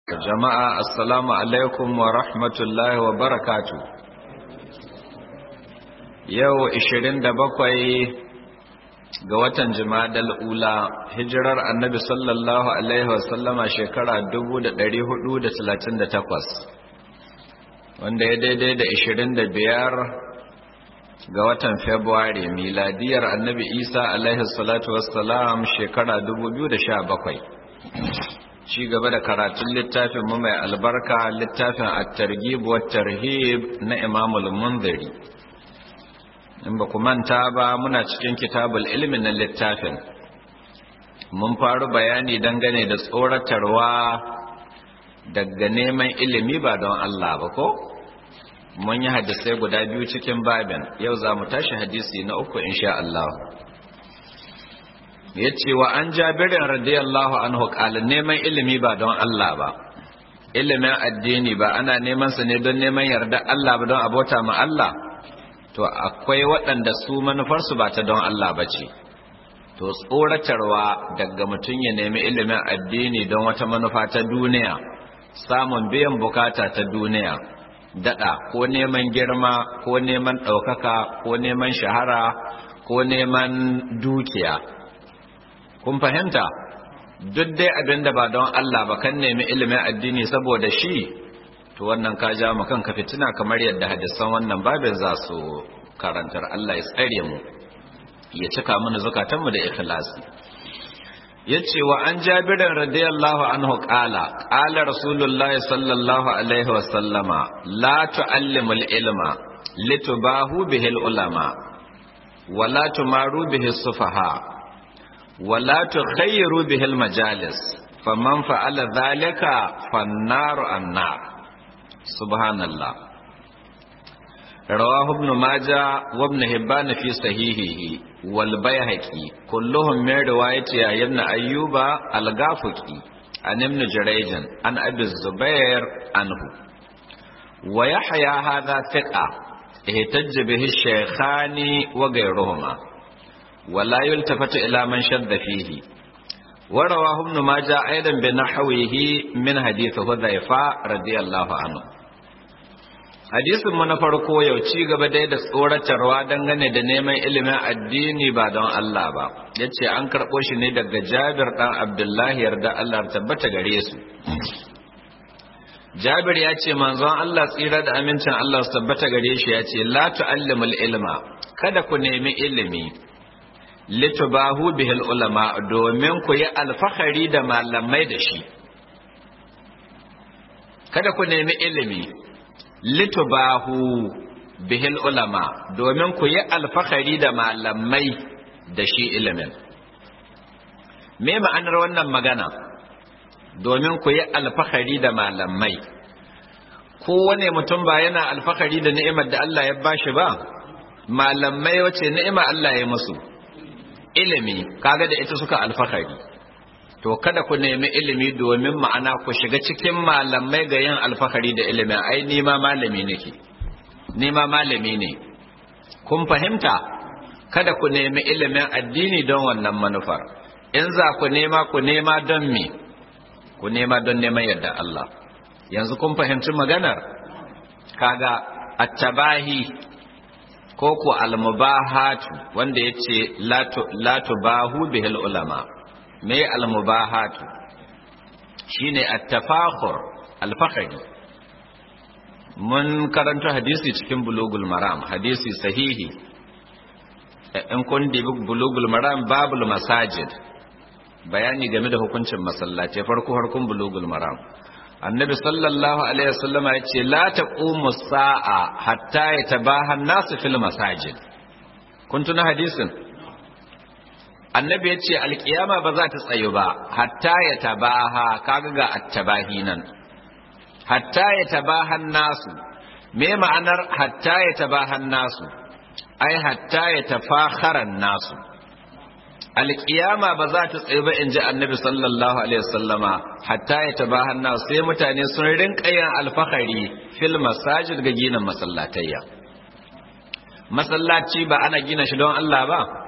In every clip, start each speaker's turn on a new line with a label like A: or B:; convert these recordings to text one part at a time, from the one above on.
A: jama'a assalamu alaikum wa rahmatullahi wa barakatu yau 27 ga watan jimadal ula hijirar annabi sallallahu alaihi wasallama shekara 1438 wanda ya daidai da 25 ga watan februari miladiyar annabi isa alaihi salatu wassalam shekara 2017 ci gaba da karatun littafin mu mai albarka littafin at-targhib wa tarhib na Imam al-Munziri in ba ku manta ba muna cikin kitabul ilmi na littafin mun faru bayani dangane da tsoratarwa daga neman ilimi ba don Allah ba ko mun yi hadisai guda biyu cikin babin yau za mu tashi hadisi na uku insha Allah ya ce wa an jabirin radiyallahu anhu ƙalin neman ilimi ba don Allah ba ilimin addini ba ana neman su ne don neman yarda Allah ba don abota ma Allah to akwai waɗanda su manufarsu ba ta don Allah ba ce to tsoratarwa daga mutum ya nemi ilimin addini don wata manufa ta duniya samun biyan bukata ta duniya daɗa ko neman girma ko neman ɗaukaka ko neman shahara ko neman dukiya kun fahimta duk dai abin da ba don Allah ba kan nemi ilimin addini saboda shi to wannan ka ja mu kanka fitina kamar yadda hadisan wannan babin za su karantar Allah ya tsare mu ya cika mana zukatanmu da ikhlasi yace wa an jabirin radiyallahu anhu qala qala rasulullah sallallahu alaihi wa sallama la tu'allimul ilma litubahu bihil ulama wa la tumaru bihi sufaha ولا تخيروا به المجالس فمن فعل ذلك فالنار النار سبحان الله رواه ابن ماجه وابن هبان في صحيحه والبيهقي كلهم من رواية ابن أيوب الغافقي عن ابن جريج عن أبي الزبير عنه ويحيى هذا ثقة اهتج به الشيخان وغيرهما ولا يلتفت إلى من شذ فيه ورواه ابن ماجه أيضا بنحوه من حديث حذيفة رضي الله عنه hadisin mu na farko yau ci gaba dai da tsoratarwa dangane da neman ilimin addini ba don Allah ba yace an karɓo shi ne daga Jabir dan Abdullahi yarda Allah tabbata gare su Jabir ya ce manzon Allah tsira da amincin Allah su tabbata gare shi ya ce la tu'allimul ilma kada ku nemi ilimi litubahu bihil ulama domin ku yi alfahari da malamai da shi kada ku nemi ilimi litubahu bihil ulama domin ku yi alfahari da malamai da shi ilimin me ma'anar wannan magana domin ku yi alfahari da malamai kowane mutum ba yana alfahari da ni'imar da Allah ya bashi ba malamai wace ni'ima Allah ya musu ilimi kaga da ita suka alfahari to kada ku nemi ilimi domin ma'ana ku shiga cikin malamai ga yin alfahari da ilimi ai ni ma malami nake ni ma malami ne kun fahimta kada ku nemi ilimin addini don wannan manufar in za ku nema ku nema don me ku nema don neman yadda Allah yanzu kun fahimci maganar kaga attabahi ko ko almubahatu wanda ya ce latu bahu bihil ulama me almubahatu shine attafakhur alfahari mun karanta hadisi cikin bulugul maram hadisi sahihi in kun dibi bulugul maram babul masajid bayani game da hukuncin masallaci farko harkun bulugul maram annabi sallallahu alaihi wasallama ya ce la taqumu sa'a hatta yatabaha an-nasu fil masajid kun tuna hadisin annabi ya ce alkiyama ba za ta tsayu ba hatta yatabaha kaga ga attabahi nan hatta yatabaha an-nasu me ma'anar hatta yatabaha an-nasu ai hatta yatafakhara an-nasu alƙiyama ba za ta tsaye ba in ji annabi sallallahu alaihi wasallama hatta ya taba hannu sai mutane sun rinka yin alfahari fil masajid ga ginin masallatayya masallaci ba ana gina shi don Allah ba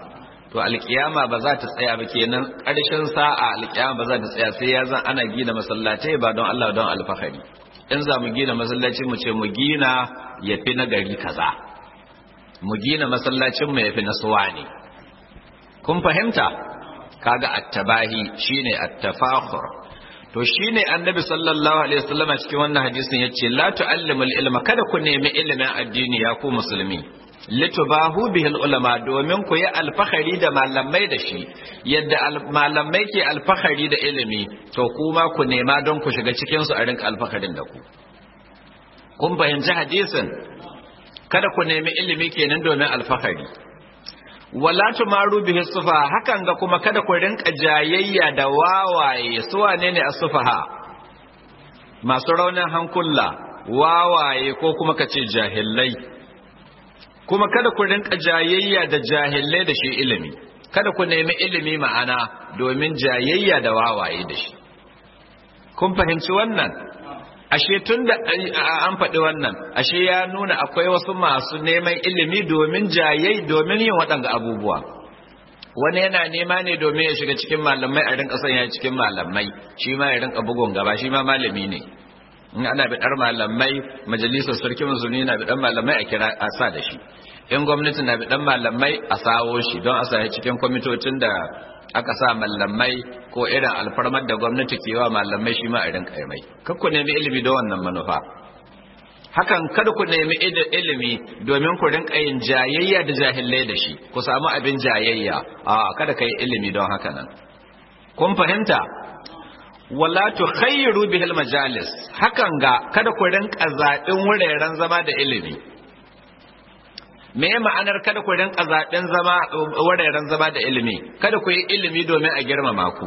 A: to alkiyama ba za ta tsaya ba kenan ƙarshen sa'a alkiyama ba za ta tsaya sai ya zan ana gina masallatai ba don Allah don alfahari in za mu gina masallaci mu ce mu gina ya fi na gari kaza mu gina masallacin mu ya fi na suwa ne kun fahimta kaga attabahi shine attafakhur to shine annabi sallallahu alaihi wasallam cikin wannan hadisin yace la tu'allimul ilma kada ku nemi ilimin addini ya ku musulmi litubahu bihil ulama domin ku yi alfahari da malamai da shi yadda malamai ke alfahari da ilimi to kuma ku nema don ku shiga cikin su a rinka alfaharin da ku kun fahimci hadisin kada ku nemi ilimi kenan domin alfahari wala tumaru bihi sufa hakan ga kuma kada ku rinka jayayya da wawaye su wane ne asufaha masu raunin hankula wawaye ko kuma kace jahillai kuma kada ku rinka jayayya da jahillai da shi ilimi kada ku nemi ilimi ma'ana domin jayayya da wawaye da shi kun fahimci wannan ashe tun da an faɗi wannan ashe ya nuna akwai wasu masu neman ilimi domin jayayi domin yin waɗanga abubuwa wani yana nema ne domin ya shiga cikin malamai a rinka sanya cikin malamai shi ma ya rinka bugun gaba shi ma malami ne in ana biɗar malamai majalisar sarki musulmi na biɗar malamai a kira a sa da shi in gwamnati na biɗar malamai a sawo shi don a sa cikin kwamitocin da aka sa malamai ko irin alfarmar da gwamnati ke wa malamai shi ma a rinka mai kar ku nemi ilimi da wannan manufa hakan kada ku nemi ilimi domin ku rinka yin jayayya da jahilai da shi ku samu abin jayayya a kada ka yi ilimi don haka nan kun fahimta wala tukhayyiru bihil majalis hakan ga kada ku rinka zaɓin wuraren zama da ilimi me ma'anar kada ku rinka zaɓen zama wuraren zama da ilimi kada ku yi ilimi domin a girmama ku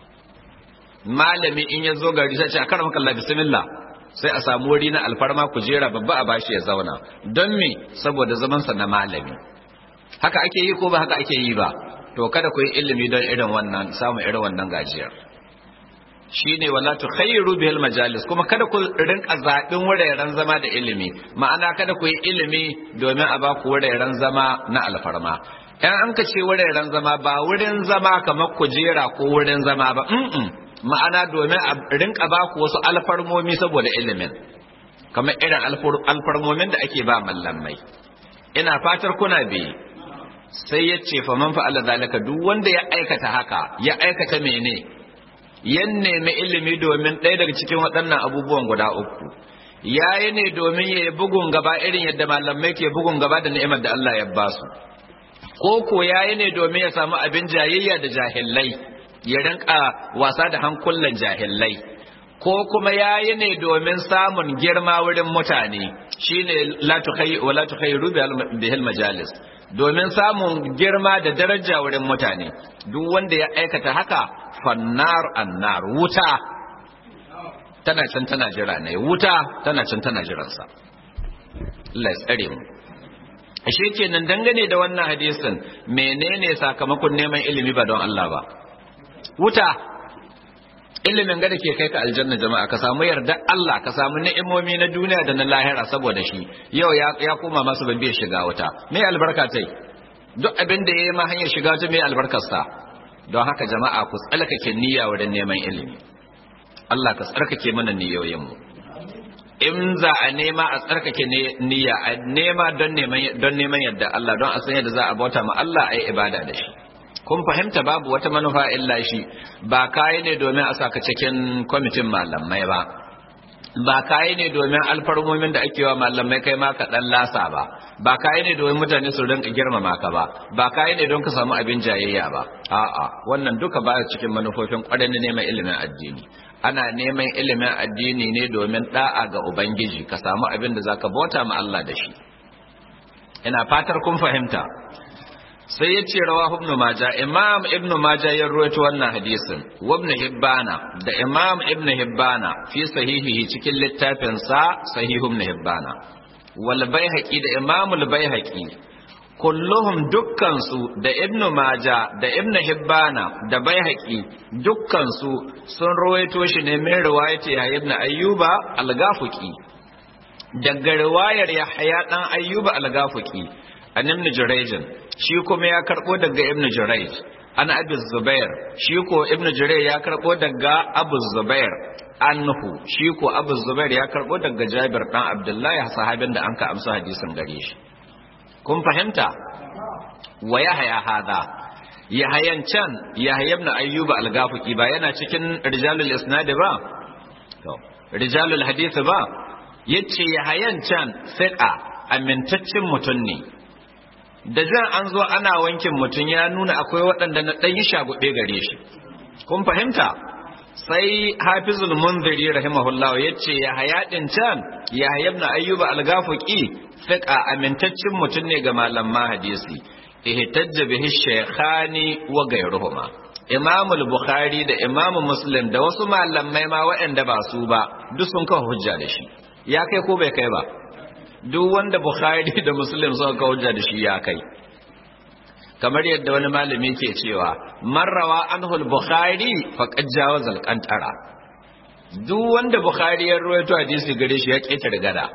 A: malami in ya zo gari sai ce a karamar kalla bismillah sai a samu wuri na alfarma ku jera babba a bashi ya zauna don me saboda zamansa na malami haka ake yi ko ba haka ake yi ba to kada ku yi ilimi don irin wannan samun irin wannan gajiyar shine wala tukhayyiru bihil majalis kuma kada ku rinka zaɓin wuraren zama da ilimi ma'ana kada ku yi ilimi domin a ba ku wuraren zama na alfarma in an ka ce wuraren zama ba wurin zama kamar kujera ko wurin zama ba ma'ana domin a rinka ba ku wasu alfarmomi saboda ilimin kamar irin alfarmomin da ake ba mallamai ina fatar kuna bi sai ya ce fa man fa'ala zalika duk wanda ya aikata haka ya aikata mene yan nemi ilimi domin ɗaya daga cikin waɗannan abubuwan guda uku yayi ne domin ya yi bugun gaba irin yadda malamai ke bugun gaba da ni'imar da Allah ya ba su ko ko yayi ne domin ya samu abin jayayya da jahillai ya rinka wasa da hankulan jahillai ko kuma yayi ne domin samun girma wurin mutane shine la tukhayyi wa la tukhayyiru bihil majalis domin samun girma da daraja wurin mutane duk wanda ya aikata haka fannar annar wuta tana can tana jira ne wuta tana can tana jiransa Allah ya tsare mu ashe kenan dangane da wannan hadisin menene sakamakon neman ilimi ba don Allah ba wuta ilimin ga da ke kai ka aljanna jama'a ka samu yarda Allah ka samu ni'imomi na duniya da na lahira saboda shi yau ya koma masu babbe shiga wuta me albarka tai duk abin da yayi ma hanyar shiga wuta me albarkarsa don haka jama'a ku tsalkake niyya wurin neman ilimi Allah ka tsarkake mana niyoyinmu in za a nema a tsarkake niyya a nema don neman don neman yadda Allah don a san yadda za a bauta ma Allah ayi ibada da shi kun fahimta babu wata manufa illa shi ba kai ne domin a saka cikin kwamitin malamai ba ba kai ne domin alfarmomin da ake wa malamai kai ma ka dan lasa ba ba kai ne domin mutane su rinka girmama ka ba ba kai ne don ka samu abin jayayya ba a'a wannan duka ba cikin manufofin kwarai na neman ilimin addini ana neman ilimin addini ne domin da'a ga ubangiji ka samu abin da zaka bauta ma Allah da shi ina fatar kun fahimta sai ya ce rawa ibn majah imam ibn majah ya ruwaito wannan hadisin wa ibn hibbana da imam ibn hibbana fi sahihihi cikin littafin sa sahih ibn hibbana wal baihaqi da imam al baihaqi kulluhum dukkan su da ibn majah da ibn hibbana da baihaqi dukkan su sun ruwaito shi ne min riwayati ya ibn ayyuba al gafuqi daga riwayar yahya dan ayyuba al gafuqi an ibn jurayj shi kuma ya karbo daga ibn jurayj an abi zubair shi ko ibn jurayj ya karbo daga abu zubair anhu shi ko abu zubair ya karbo daga jabir dan abdullahi sahabin da anka amsa hadisin gare shi kun fahimta wa yahya hada yahayan can yahya ibn ayyub al-gafiqi ba yana cikin rijalul isnad ba to rijalul hadith ba yace yahayan can fiqa amintaccen mutum ne da jan an zo ana wankin mutum ya nuna akwai waɗanda na ɗan yi shagube gare shi kun fahimta sai hafizul munziri rahimahullah ya ce ya haya ɗin can ya haya na ayyuba algafuki fiƙa amintaccen mutum ne ga malaman hadisi ihtajja bihi shaykhani wa ghayruhuma imam bukhari da imam muslim da wasu malamai ma waɗanda ba su ba duk sun kawo hujja da shi ya kai ko bai kai ba duk wanda bukhari da muslim suka kawo hujja da shi ya kai kamar yadda wani malami ke cewa marrawa anhul bukhari faqad jawaza al-qantara duk wanda bukhari ya rawaito hadisi gare shi ya keta gada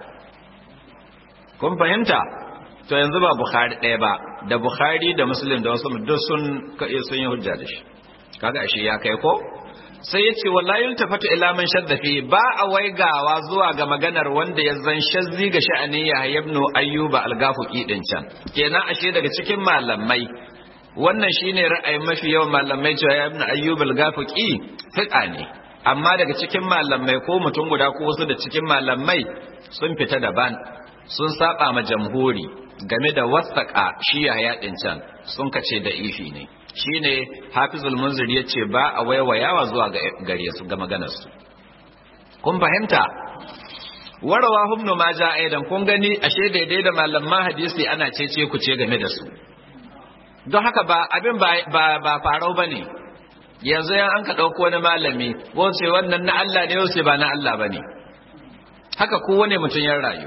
A: kun fahimta to yanzu ba bukhari ɗaya ba da bukhari da muslim da wasu duk sun sun yi hujja da shi kaga ashe ya kai ko sai ya ce wallahi yultafatu ila man shadda fi ba a waigawa zuwa ga maganar wanda ya zan shazzi ga sha'anin ya ibn ayyuba al-gafuqi din can kenan ashe daga cikin malamai wannan shine ra'ayin mafi yawan malamai cewa ya ibn ayyuba al-gafuqi fiqa ne amma daga cikin malamai ko mutum guda ko wasu da cikin malamai sun fita daban sun saba ma jamhuri game da wasaka shi ya din can sun kace da ifi ne shine hafizul munzir ya ce ba a waiwayawa zuwa gare su ga maganarsu kun fahimta warawa humnu ma ja aidan kun gani ashe daidai da malaman hadisi ana cece ku ce game da su don haka ba abin ba ba farau bane yanzu yan an ka dauko wani malami wace wannan na Allah ne wace ba na Allah bane haka kowane mutum ya rayu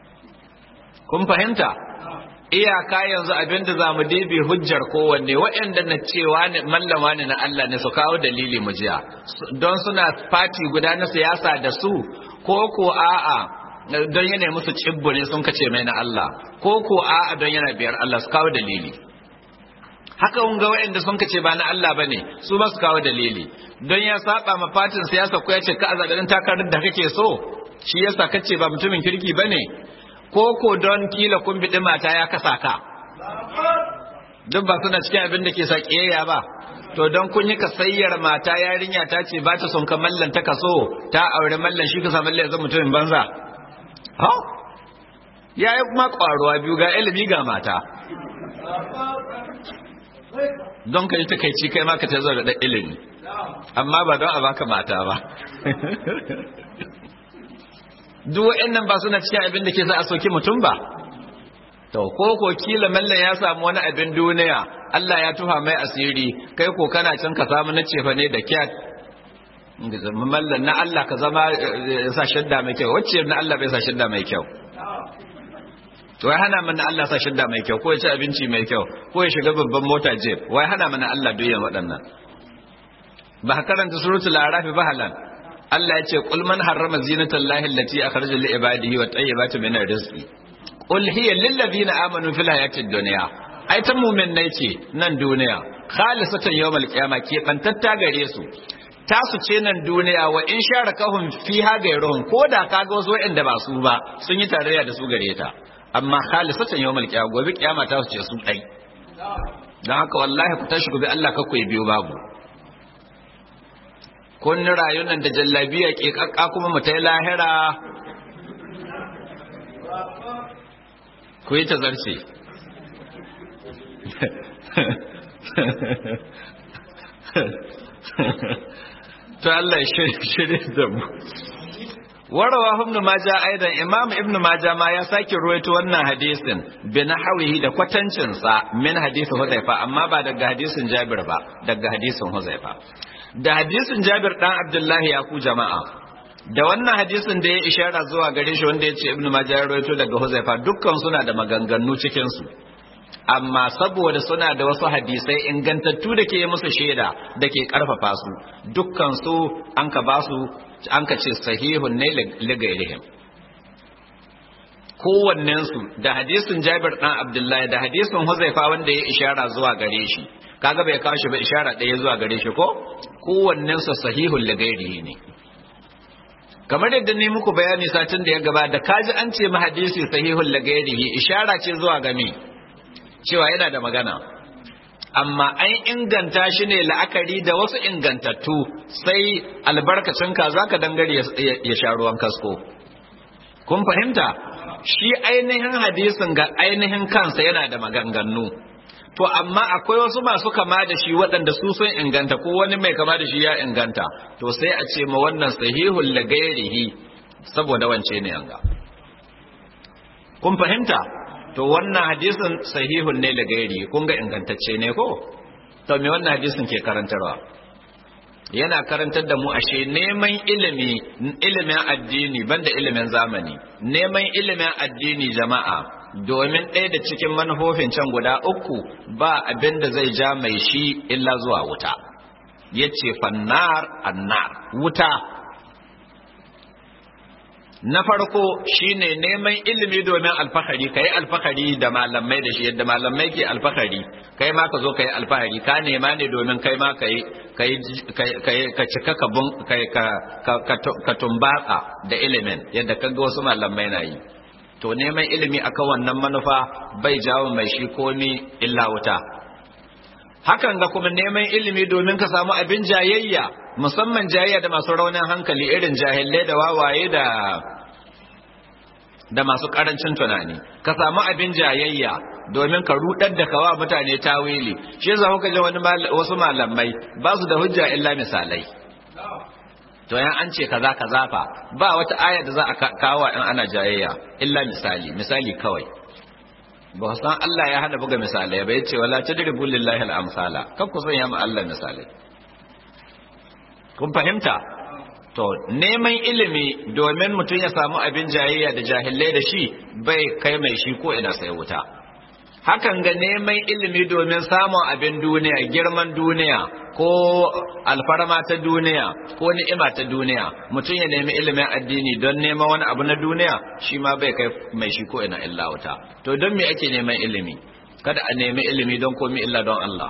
A: kun fahimta iyaka yanzu abinda za mu dibi hujjar kowanne waɗanda na cewa ne mallama ne na Allah ne su kawo dalili mu jiya don suna fati guda na siyasa da su ko ko a'a don yana musu cibbu ne sun kace mai na Allah ko ko a'a don yana biyar Allah su kawo dalili haka kun ga waɗanda sun kace ba na Allah bane su ba su kawo dalili don ya saba ma fatin siyasa ko ya ce ka azadin takarar da kake so shi yasa kace ba mutumin kirki bane ko ko don kila kun biɗi mata ya kasa ka duk ba suna cikin abin da ke sa ƙiyayya ba to don kun yi kasayyar mata yarinya ta ce ba ta son ka mallan ta kaso ta aure mallan shi ka sa mallan yanzu mutumin banza ha ya yi kuma ƙwaruwa biyu ga ilimi ga mata don ka yi takaici kai ma ka ta zo da ɗan ilimi amma ba don a baka mata ba duk wa'annan ba suna cikin abin da ke sa a soki mutum ba to ko ko kila mallan ya samu wani abin duniya Allah ya tuha mai asiri kai ko kana can ka samu na cefa ne da kyat mallan na Allah ka zama ya sa shadda mai kyau wacce na Allah bai sa shadda mai kyau to wai hana mana Allah sa shadda mai kyau ko ya ci abinci mai kyau ko ya shiga babban mota jeep wai hana mana Allah duyan waɗannan ba karanta suratul arafi ba halan Allah ya ce qul man harrama zinatallahi allati akhraja li ibadihi wa tayyibati min rizqi qul hiya lil ladina amanu fil hayatid dunya ai ta mu'minnai ce nan duniya khalisatan yawmal qiyamah ke bantatta gare su tasu ce nan duniya wa in sharakahum fiha gairuhum ko da kaga wasu wa'anda ba su ba sun yi tarayya da su gare ta amma khalisatan yawmal qiyamah gobe kiyama ta su ce su dai dan haka wallahi ku tashi gobe Allah ka ku biyo babu kun rayu nan da jallabiya ke kakka kuma mu tai lahira ku yi tazarce to Allah ya shirye da mu warawa ibn majah aidan imam ibn majah ma ya sake ruwaito wannan hadisin bi nahwihi da kwatancin sa min hadisin huzaifa amma ba daga hadisin jabir ba daga hadisin huzaifa da hadisin jabir dan abdullahi ya ku jama'a da wannan hadisin da ya ishara zuwa gare shi wanda ya ce ibn majah ya ruwaito daga huzaifa dukkan suna da maganganu cikin su amma saboda suna da wasu hadisai ingantattu da ke musu shaida da ke karfafa su dukkan su an ka ba su an ka ce sahihun ne ligairihim kowannensu da hadisin Jabir dan Abdullahi da hadisin Huzaifa wanda ya ishara zuwa gare shi kaga bai kawo shi ba ishara ɗaya zuwa gare shi ko kowannensu sahihul lagairihi ne kamar yadda ne muku bayani satin da ya gaba da kaji an ce ma hadisi sahihul lagairihi ishara ce zuwa ga me cewa yana da magana amma an inganta shi ne la'akari da wasu ingantattu sai albarkacin ka zaka dangare ya sha ruwan kasko kun fahimta shi ainihin hadisin ga ainihin kansa yana da maganganu to amma akwai wasu masu kama da shi waɗanda su sun inganta ko wani mai kama da shi ya inganta to sai a ce ma wannan sahihul lagairihi saboda wance ne yanga kun fahimta to wannan hadisin sahihun ne lagairi kun ga ingantacce ne ko to me wannan hadisin ke karantarwa yana karantar da mu ashe neman ilimi ilimin addini banda ilimin zamani neman ilimin addini jama'a domin ɗaya da cikin manufofin can guda uku ba abin da zai ja mai shi illa zuwa wuta ya ce fannar annar wuta na farko shine neman ilimi domin alfahari kai alfahari da malamai da shi yadda malamai ke alfahari kai ma ka zo kai alfahari ka nema ne domin kai ma kai kai ka cika ka bun kai ka ka tumbatsa da ilimin yadda kaga wasu malamai na yi to neman ilimi akan wannan manufa bai jawo mai shi komi illa wuta hakan ga kuma neman ilimi domin ka samu abin jayayya musamman jayayya da masu raunin hankali irin jahilai da wawaye da da masu karancin tunani ka samu abin jayayya domin ka rudar da kawa mutane tawili shi yasa kuka ji wani wasu malamai ba su da hujja illa misalai to yan an ce kaza kaza fa ba wata aya da za a kawo in ana jayayya illa misali misali kawai ba san Allah ya hana buga misalai ba yace wala tadribu lillahi al-amsala kan ku sanya ma Allah misalai kun fahimta to neman ilimi domin mutum ya samu abin jayayya da jahilai da shi bai kai mai shi ko ina sai wuta hakan ga neman ilimi domin samun abin duniya girman duniya ko alfarma ta duniya ko ni'ima ta duniya mutum ya nemi ilimin addini don neman wani abu na duniya shi ma bai kai mai shi ko ina illa wuta to don me ake neman ilimi kada a nemi ilimi don komi illa don Allah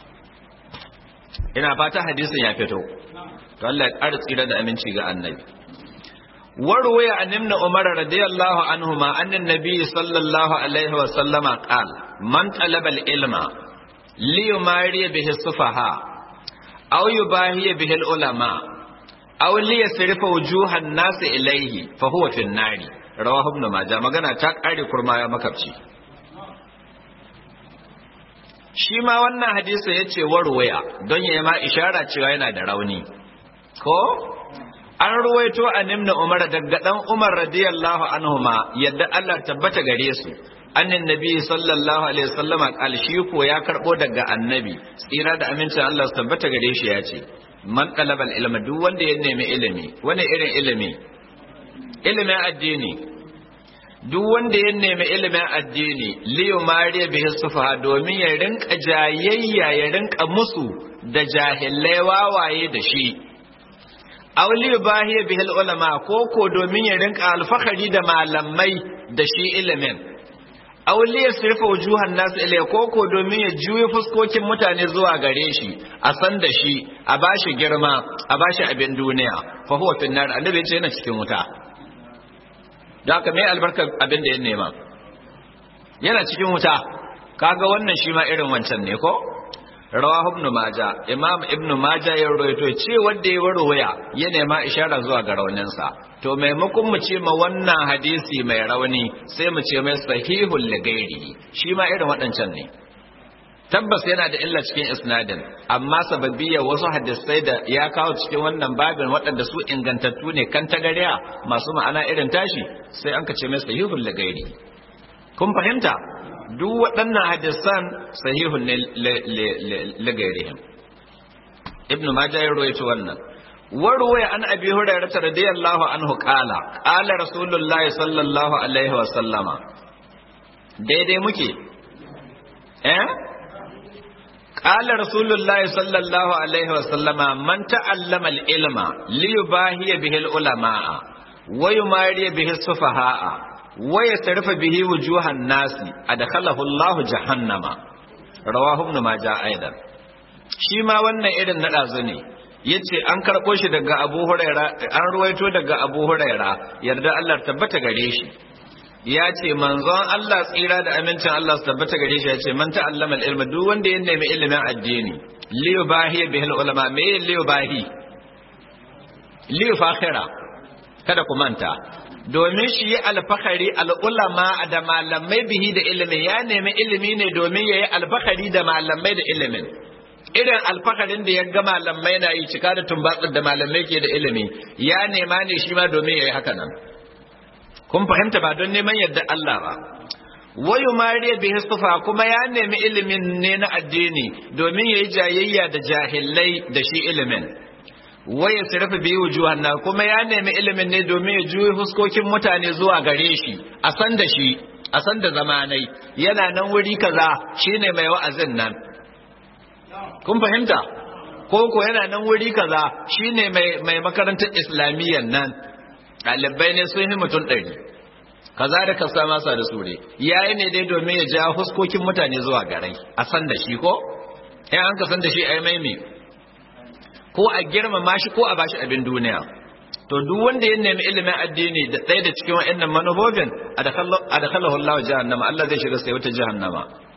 A: ina fata hadisin ya fito to Allah ya ƙara tsira da aminci ga annabi وروي عن ابن عمر رضي الله عنهما أن النبي صلى الله عليه وسلم قال من طلب العلم ليماري به السفهاء أو يباهي به العلماء أو ليصرف وجوه الناس إليه فهو في النار رواه ابن ماجه magana ta kare kurma ya makabci shi ma wannan hadisi yace warwaya don ya ma ishara cewa yana da rauni ko an ruwaito a nimna umar daga dan umar radiyallahu anhuma yadda Allah tabbata gare su annin nabi sallallahu alaihi wasallama kal shi ko ya karbo daga annabi tsira da amincin Allah su tabbata gare shi ya ce man talabal ilma duk wanda ya nemi ilimi wani irin ilimi ilimin addini duk wanda ya nemi ilimin addini liyu mariya bihi sufaha domin ya rinka jayayya ya rinka musu da jahilai wawaye da shi auli bahiya bihil ulama ko ko domin ya rinka alfahari da malamai da shi ilimin auli ya sirfa wujuhan nasu ilai ko ko domin ya juya fuskokin mutane zuwa gare shi a san da shi a bashi girma a bashi abin duniya fa huwa fin nar annabi ya ce yana cikin wuta da haka mai albarkar abin da ya nema yana cikin wuta kaga wannan shi ma irin wancan ne ko rawahu ibn maja imam ibn maja ya rawaito ce wanda ya warwaya ya nema ishara zuwa ga rauninsa to maimakon mu ce ma wannan hadisi mai rauni sai mu ce mai sahihul ligairi shi ma irin waɗancan ne tabbas yana da illa cikin isnadin amma sababiyya wasu hadisai da ya kawo cikin wannan babin waɗanda su ingantattu ne kan tagariya masu ma'ana irin tashi sai an ka ce mai sahihul ligairi kun fahimta duk waɗannan hadisan sahihun ne lagairihim ibn majah ya rawaito wannan warwaya an abi hurairah radiyallahu anhu qala qala rasulullahi sallallahu alaihi wa sallama daidai muke eh qala rasulullahi sallallahu alaihi wa sallama man ta'allama al-ilma liyubahiya bihi al-ulama wa yumari bihi as-sufaha'a waya sarfa bihi wujuhan nasi adkhalahu Allah jahannama rawahu ibn majah aidan shi ma wannan irin na dazu ne yace an karbo shi daga Abu Huraira an ruwaito daga Abu Huraira yarda Allah tabbata gare shi ya ce manzon Allah tsira da amincin Allah su tabbata gare shi ya ce man ta'allama al-ilma duk wanda ya nemi ilimin addini liyu bahi bihil ulama me liyu bahi liyu fakhira kada ku manta domin shi yi alfahari al'ulama da malamai bihi da ilimin ya nemi ilimi ne domin ya yi alfahari da malamai da ilimin irin alfaharin da ya ga malamai na yi cika da tumbatsar da malamai ke da ilimi ya nema ne shi ma domin ya yi haka nan kun fahimta ba don neman yadda Allah ba wayu mariya bihi sufa kuma ya nemi ilimin ne na addini domin ya yi jayayya da jahilai da shi ilimin waya sirfa biyu wujuhan na kuma ya nemi ilimin ne domin ya juyi huskokin mutane zuwa gare shi a san da shi a san da zamanai yana nan wuri kaza shine mai wa'azin nan kun fahimta ko ko yana nan wuri kaza shine mai mai makarantar islamiyyan nan ɗalibai ne sun yi mutum ɗari kaza da kasa masa da sure yayi ne dai domin ya ja huskokin mutane zuwa garai a san da shi ko in an ka san da shi ai mai me ko a girmama shi ko a bashi abin duniya to duk wanda ya nemi ilimin addini da ɗaya da cikin wa'annan manufofin adakhalahu Allah jahannama Allah zai shiga sai wata jahannama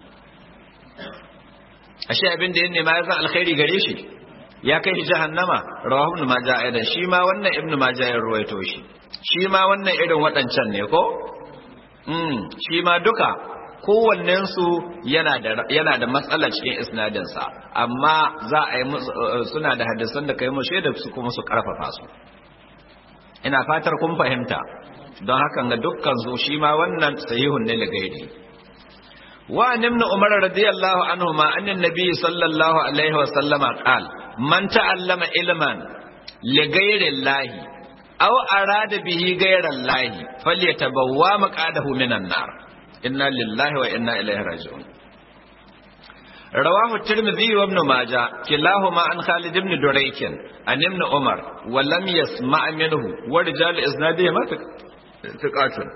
A: ashe abin da ya nema ya zan alkhairi gare shi ya kai shi jahannama rawahu ibn majah aidan shi ma wannan ibn majah ya ruwaito shi shi ma wannan irin waɗancan ne ko mm shi ma duka kowannensu yana da yana da matsala cikin isnadinsa amma za a yi suna da hadisan da kai mu shaida su kuma su karfafa su ina fatar kun fahimta don haka ga dukkan su shi ma wannan sahihun ne da gairi wa ibn umar radiyallahu anhu ma annan nabi sallallahu alaihi wa sallama qal man ta'allama ilman li ghairi llahi aw arada bihi ghayra llahi falyatabawwa maqadahu minan nar inna lillahi wa inna ilaihi raji'un رواه الترمذي وابن ماجه كلاهما عن خالد بن دريك عن ابن عمر ولم يسمع منه ورجال اسناده ما ثقاتun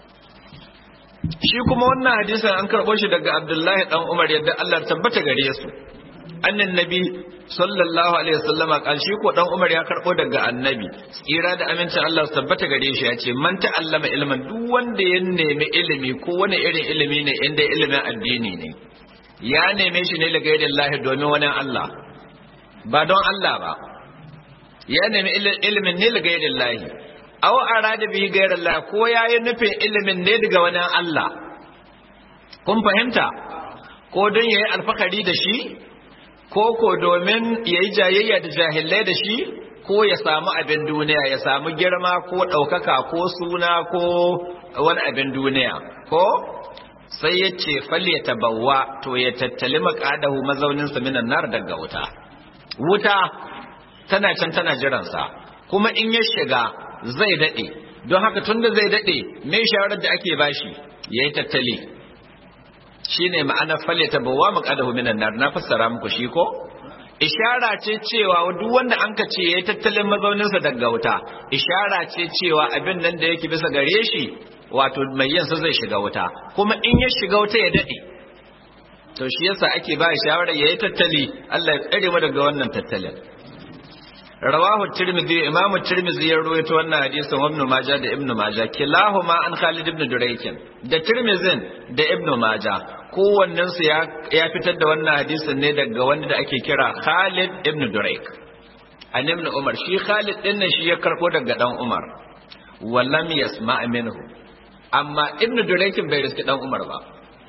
A: shi kuma wannan hadisin an karɓo shi daga Abdullahi dan Umar yadda Allah tabbata gare su annan nabi sallallahu alaihi wasallam kan shi ko dan Umar ya karɓo daga annabi tsira da amincin Allah tabbata gare shi ya ce man ta'allama ilman duk wanda ya nemi ilimi ko wani irin ilimi ne inda ilimin addini ne ya neme shi ne daga yadda Allah domin wani Allah ba don Allah ba ya nemi ilimin ne daga yadda Allah aw arada bihi ghayra Allah ko yayi nufin ilimin ne daga wani Allah kun fahimta ko don yayi alfakari da shi ko ko domin yayi jayayya da jahilai da shi ko ya samu abin duniya ya samu girma ko ɗaukaka ko suna ko wani abin duniya ko sai ya ce falle tabawwa to ya tattali maƙadahu mazauninsa minan nar daga wuta wuta tana can tana jiransa kuma in ya shiga zai daɗe don haka tunda zai daɗe me shawarar da ake bashi ya yi tattali shi ne ma'anar falle tabawwa maƙadahu minan nar na fassara muku shi ko ishara ce cewa duk wanda an ka ce ya yi tattalin mazauninsa daga wuta ishara ce cewa abin nan da yake bisa gare shi wato mai yansa zai shiga wuta kuma in ya shiga wuta ya daɗe to shi yasa ake ba shawarar ya yi tattali Allah ya tsare mu daga wannan tattalin rawahu tirmidhi imamu tirmidhi ya rawaito wannan hadisin wa ibn majah da ibn majah kilahuma an khalid ibn duraykin da tirmidhin da ibn majah kowannen su ya ya fitar da wannan hadisin ne daga wanda da ake kira khalid ibn durayk an ibn umar shi khalid din nan shi ya karbo daga dan umar wallam yasma minhu amma ibnu duraykin bai riski dan umar ba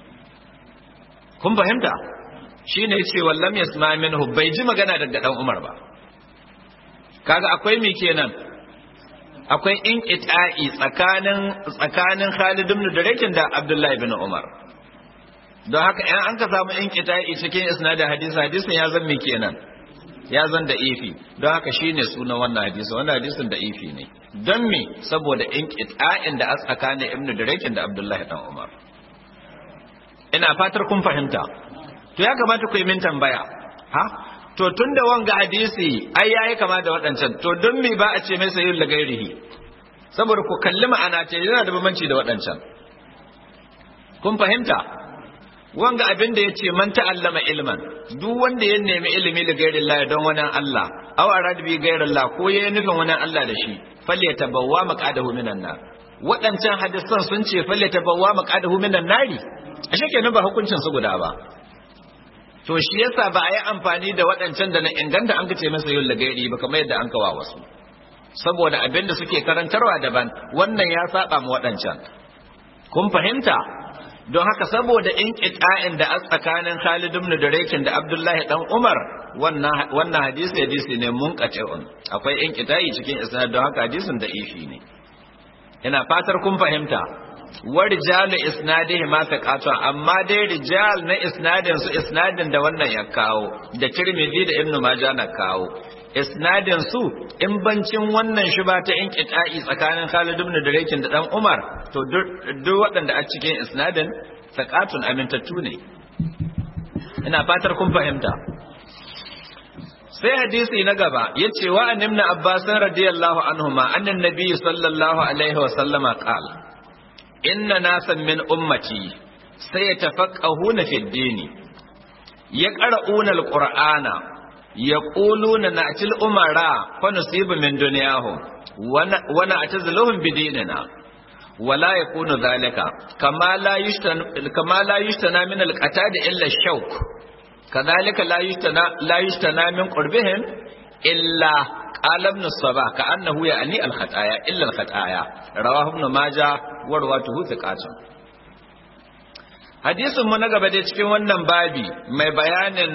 A: kun fahimta shine yace wallam yasma minhu bai ji magana daga dan umar ba kaga akwai me kenan akwai in ita'i tsakanin tsakanin Khalid ibn Duraykin da Abdullah ibn Umar don haka in an ka samu in ita'i cikin isnadin hadisi hadisin ya zan me kenan ya zan da ifi don haka shine sunan wannan hadisi wannan hadisin da ifi ne don me saboda in ƙita'in da a tsakanin ibnu Duraykin da Abdullahi dan Umar ina fatar kun fahimta to ya kamata ku yi min tambaya ha to tunda wanga hadisi ai yayi kama da waɗancan to don me ba a ce mai sayyid lagairihi saboda ku kalli ma'ana ta yana da bambanci da waɗancan kun fahimta wanga abin da yace man ta'allama ilman duk wanda ya nemi ilimi da gairin Allah don wani Allah aw arad bi gairin Allah ko yayi nufin wani Allah da shi falle tabawwa maqadahu minan nar waɗancan hadisan sun ce falle tabawwa maqadahu minan nari ashe kenan ba hukuncin su guda ba to shi yasa ba a yi amfani da waɗancan da na inganta an kace masa yul gairi ba kamar yadda an kawa wasu saboda abin da suke karantarwa daban wannan ya saba mu waɗancan kun fahimta don haka saboda in ƙita'in da a tsakanin Khalid ibn Duraykin da Abdullahi dan Umar wannan wannan hadisi hadisi ne munqati'un akwai in ƙita'i cikin isnad don haka hadisin da ifi ne ina fatar kun fahimta wa rijalu isnadihi ma taqatu amma dai rijal na isnadin su isnadin da wannan ya kawo da Tirmidhi da Ibn Majah na kawo isnadin su in bancin wannan shi ba ta in qita'i tsakanin Khalid ibn Duraykin da dan Umar to duk waɗanda a cikin isnadin taqatun amintattu ne ina fatar kun fahimta sai hadisi na gaba yace wa annabna Abbas radiyallahu anhuma annan nabiy sallallahu alaihi wa sallama qala inna nasan min ummati sayatafaqahuna fid dini yaqra'una alqur'ana yaquluna na'til umara fa nusibu min dunyahum wa na'taziluhum bidinina ولا يكون ذلك كما لا يشتنى كما لا يشتنى من القتاد الا الشوك كذلك لا يشتنى لا يشتنى من قربهم الا قال ابن الصباح كانه يعني الخطايا الا الخطايا رواه ابن ماجه ورواته ثقات hadisin mu na gaba dai cikin wannan babi mai bayanin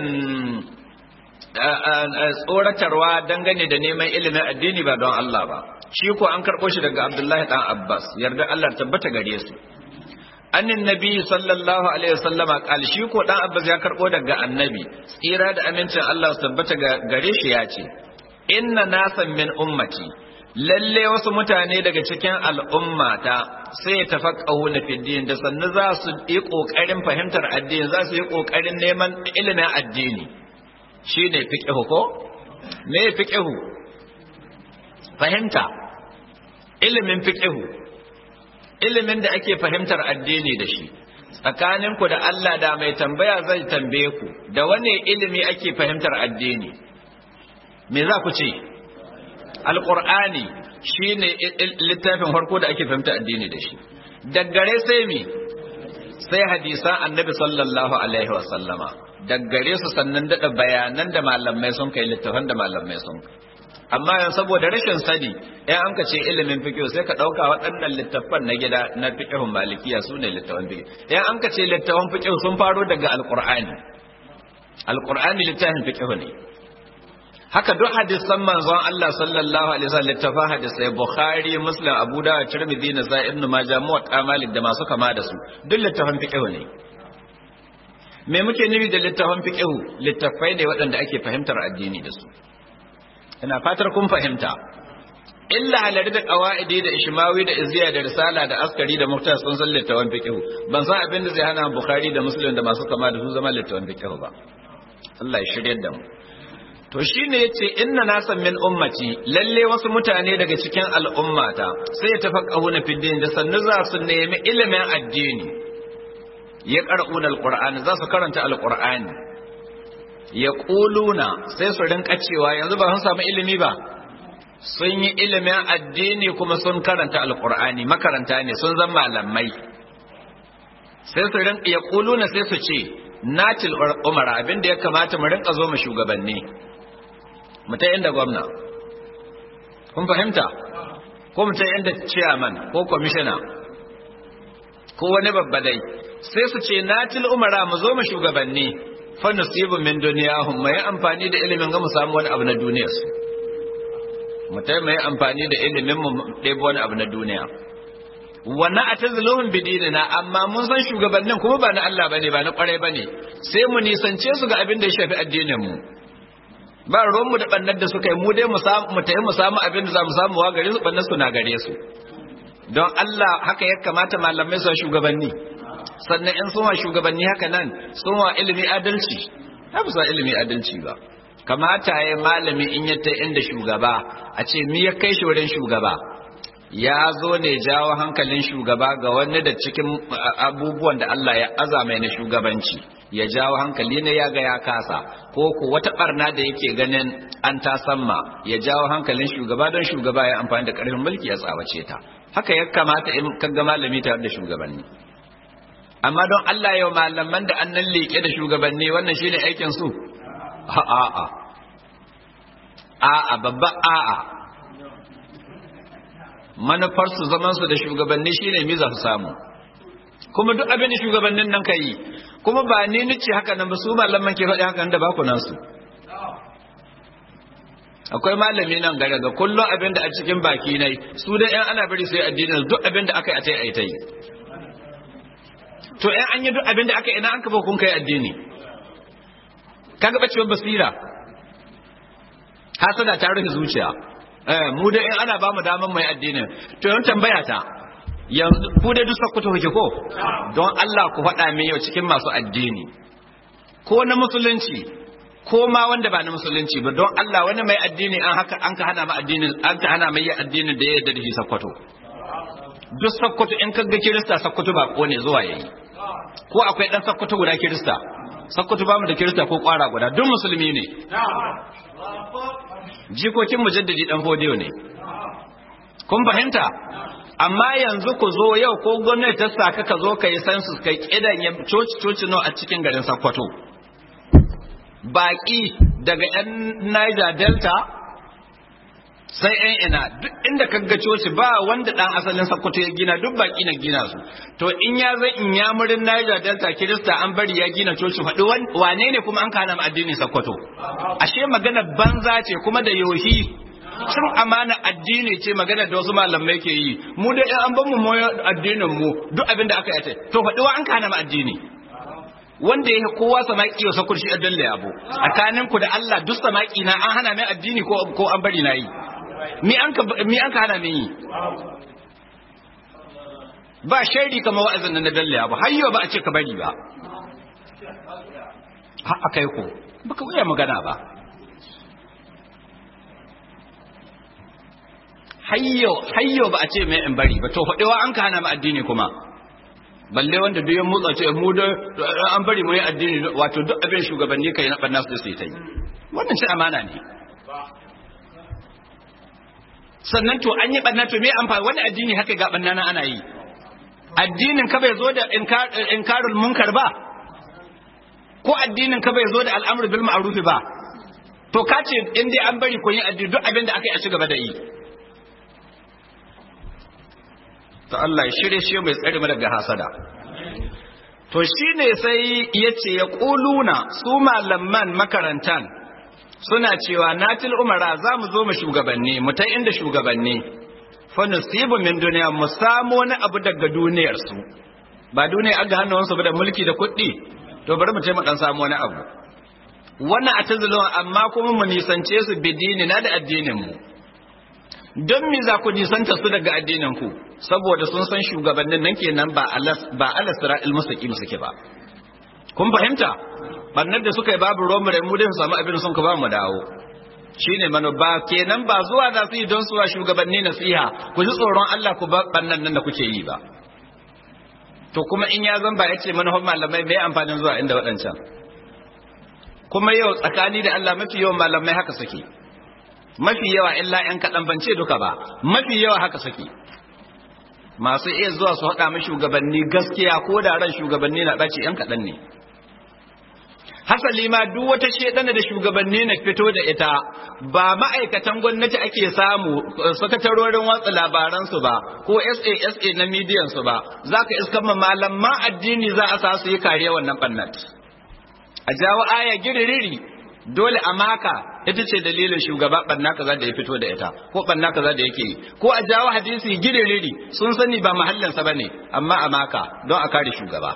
A: tsoratarwa dangane da neman ilimin addini ba don Allah ba shi ko an karɓo shi daga Abdullahi dan Abbas yarda Allah tabbata gare su annin nabi sallallahu alaihi wasallama kal shi ko dan Abbas ya karɓo daga annabi tsira da amincin Allah su tabbata gare shi ya ce inna nasan min ummati lalle wasu mutane daga cikin al'ummata sai ya tafaqahu na fiddin da sannu za su yi kokarin fahimtar addini za su yi kokarin neman ilimin addini shine fiqhu ko me fiqhu fahimta ilimin fiqhu ilimin da ake fahimtar addini da shi tsakaninku da Allah da mai tambaya zai tambaye ku da wane ilimi ake fahimtar addini me za ku ce alqur'ani shine littafin farko da ake fahimtar addini da shi daggare sai mi sai hadisan annabi sallallahu alaihi wa sallama daggare su sannan dada bayanan da malamai sun kai littafan da malamai sun kai amma yanzu saboda rashin sani in an ka ce ilimin fiqh sai ka dauka waɗannan littafan na gida na fiqhun malikiya su ne littafan fiqh in an ka ce littafan fiqh sun faro daga alqur'ani alqur'ani littafin fiqh ne haka duk hadisan manzon Allah sallallahu alaihi wasallam littafan hadisai bukhari muslim abu dawud tirmidhi nasai ibn majah muwatta malik da masu kama da su duk littafan fiqh ne me muke nufi da littafan fiqh littafai ne waɗanda ake fahimtar addini da su ina fatar kun fahimta illa halari da qawaidi da ishmawi da izziya da risala da askari da muktas sun san littawan fiqh ban san abin da zai hana bukhari da muslim da masu kama da su zama littawan fiqh ba Allah ya shirye da mu to shine yace inna nasan min ummati lalle wasu mutane daga cikin al'ummata sai tafaqahuna fid din da sannu za su nemi ilimin addini ya qara'una alqur'ani za su karanta alqur'ani ya ƙuluna sai su rinka cewa yanzu ba sun samu ilimi ba sun yi ilimin addini kuma sun karanta alkur'ani makaranta ne sun zama malamai sai su rinka ya ƙuluna sai su ce natil umar abinda ya kamata mu rinka zo mu shugabanni mu ta inda gwamna kun fahimta ko mu ta inda chairman ko commissioner ko wani babbadai sai su ce natil umara mu zo mu shugabanni fanasibu min duniyahum mai amfani da ilimin ga mu samu wani abu na duniyar su mu tai mai amfani da ilimin mu ɗebo wani abu na duniya wannan a tazluhum bidinina amma mun san shugabannin kuma ba na Allah bane ba na kwarai bane sai mu nisance su ga abin da ya shafi addinin mu ba ruwan mu da bannar da suka yi mu dai mu samu mu tayi mu samu abin da za mu samu wa gare su bannar su na gare su don Allah haka ya kamata malamai su shugabanni sannan in sun wa shugabanni haka nan sun wa ilimi adalci ta bisa ilimi adalci ba kamata ya malami in ya ta inda shugaba a ce mi ya kai shi wurin shugaba ya zo ne jawo hankalin shugaba ga wani da cikin abubuwan da Allah ya azama na shugabanci ya jawo hankali ne ya ga ya kasa ko ko wata barna da yake ganin an ta samma ya jawo hankalin shugaba don shugaba ya amfani da karfin mulki ya tsawace ta haka ya kamata in kaga malami tare da shugabanni amma don Allah yau malaman da annan leke da shugabanni wannan shine aikin su a'a a'a a'a babba a'a manufar su zaman su da shugabanni shine mi za su samu kuma duk abin da shugabannin nan ka yi kuma ba ni nice haka nan ba su malaman ke faɗi haka da ba ku nan su akwai malami nan gare ga kullum abin da a cikin baki nai su da yan ana bari sai addinin duk abin da aka yi a tai ai tai to yan an yi duk abin da aka yi ina an kafa kun kai addini kaga bacewar basira hasada ta rufe zuciya eh mu da in ana ba mu daman mai addinin to yan tambaya ta yanzu ku dai duk sakkuto kuke ko don Allah ku faɗa min yau cikin masu addini ko na musulunci ko ma wanda ba na musulunci ba don Allah wani mai addini an haka an ka hana ma addinin an ka hana mai addinin da ya yarda da shi sakkwato duk sakkwato in kaga kirista sakkwato ba ko ne zuwa yayi ko akwai dan sakkwato guda kirista sakkwato ba mu da kirista ko kwara guda duk musulmi ne jikokin mujaddidi dan fodiyo ne kun fahimta amma yanzu ku zo yau ko gwamnati ta saka ka zo ka yi census kai kidan ya coci coci no a cikin garin Sokoto baki daga yan Niger Delta sai yan ina duk inda ka ga coci ba wanda dan asalin Sokoto ya gina duk baki na gina su to in ya zai in ya murin Niger Delta Kirista an bari ya gina coci faɗi wane ne kuma an kana addini Sokoto ashe magana banza ce kuma da yohi cin amana addini ce magana da wasu malamai ke yi mu da an ban mu moyo addinin mu duk abin da aka yi to faɗi wa an kana mu addini wanda yake kowa samaki ya sakur shi a dalle abu tsakanin ku da Allah duk samaki na an hana mai addini ko ko an bari na yi mi an ka mi an ka hana min yi ba shaidi kamar wa'azin nan na dalle abu hayyo ba a ce ka bari ba ha akai ko baka wuya magana ba hayyo hayyo ba a ce mai in bari ba to faɗewa an ka hana mu addini kuma balle wanda duk ya motsa ce mu da an bari mu yi addini wato duk abin shugabanni kai na banna su sai ta yi wannan shi amana ne sannan to an yi banna to me amfani wani addini haka ga banna na ana yi addinin ka bai zo da inkarul munkar ba ko addinin ka bai zo da al'amru bil ma'ruf ba to ka ce in dai an bari kun yi addini duk abin da aka yi a ci gaba da yi to Allah ya shirye shi mai tsare mu daga hasada to shine sai yace ya quluna su malaman makarantan suna cewa natil umara za mu zo mu shugabanni mu ta inda shugabanni fa nusibu min duniya mu samu wani abu daga duniyar su ba duniya aga hannun su ba da mulki da kuɗi to bari mu ce mu dan samu wani abu wannan atazulun amma kuma mu nisance su bidini na da addinin mu don me za ku nisanta su daga addinin ku saboda sun san shugabannin nan kenan ba alas ba alas ra'il mustaqim suke ba kun fahimta bannar da suka yi babu romu mu dai su samu abin sun ka ba mu dawo shine mano ba kenan ba zuwa za su yi don su wa shugabanni nasiha ku ji tsoron Allah ku ba bannan nan da kuke yi ba to kuma in ya zan ba ya ce manufan malamai mai amfanin zuwa inda waɗancan kuma yau tsakani da Allah mafi yawan malamai haka suke mafi yawa illa ‘yan kaɗan ban ce duka ba mafi yawa haka suke masu iya zuwa su haɗa mai shugabanni gaskiya ko da ran shugabanni na ɓace ‘yan kaɗan ne hasali ma duk wata shedana da shugabanni na fito da ita ba ma'aikatan gwamnati ake samu sakatarorin watsa labaransu ba ko sa na midiyan su ba za ka iska ma malaman addini za a sa su yi kariya wannan ɓannat a jawo aya giririri dole a maka ita ce dalilin shugaba banna kaza da ya fito da ita ko banna kaza da yake yi ko a jawo hadisi giririri sun sani ba mahallinsa bane amma a maka don a kare shugaba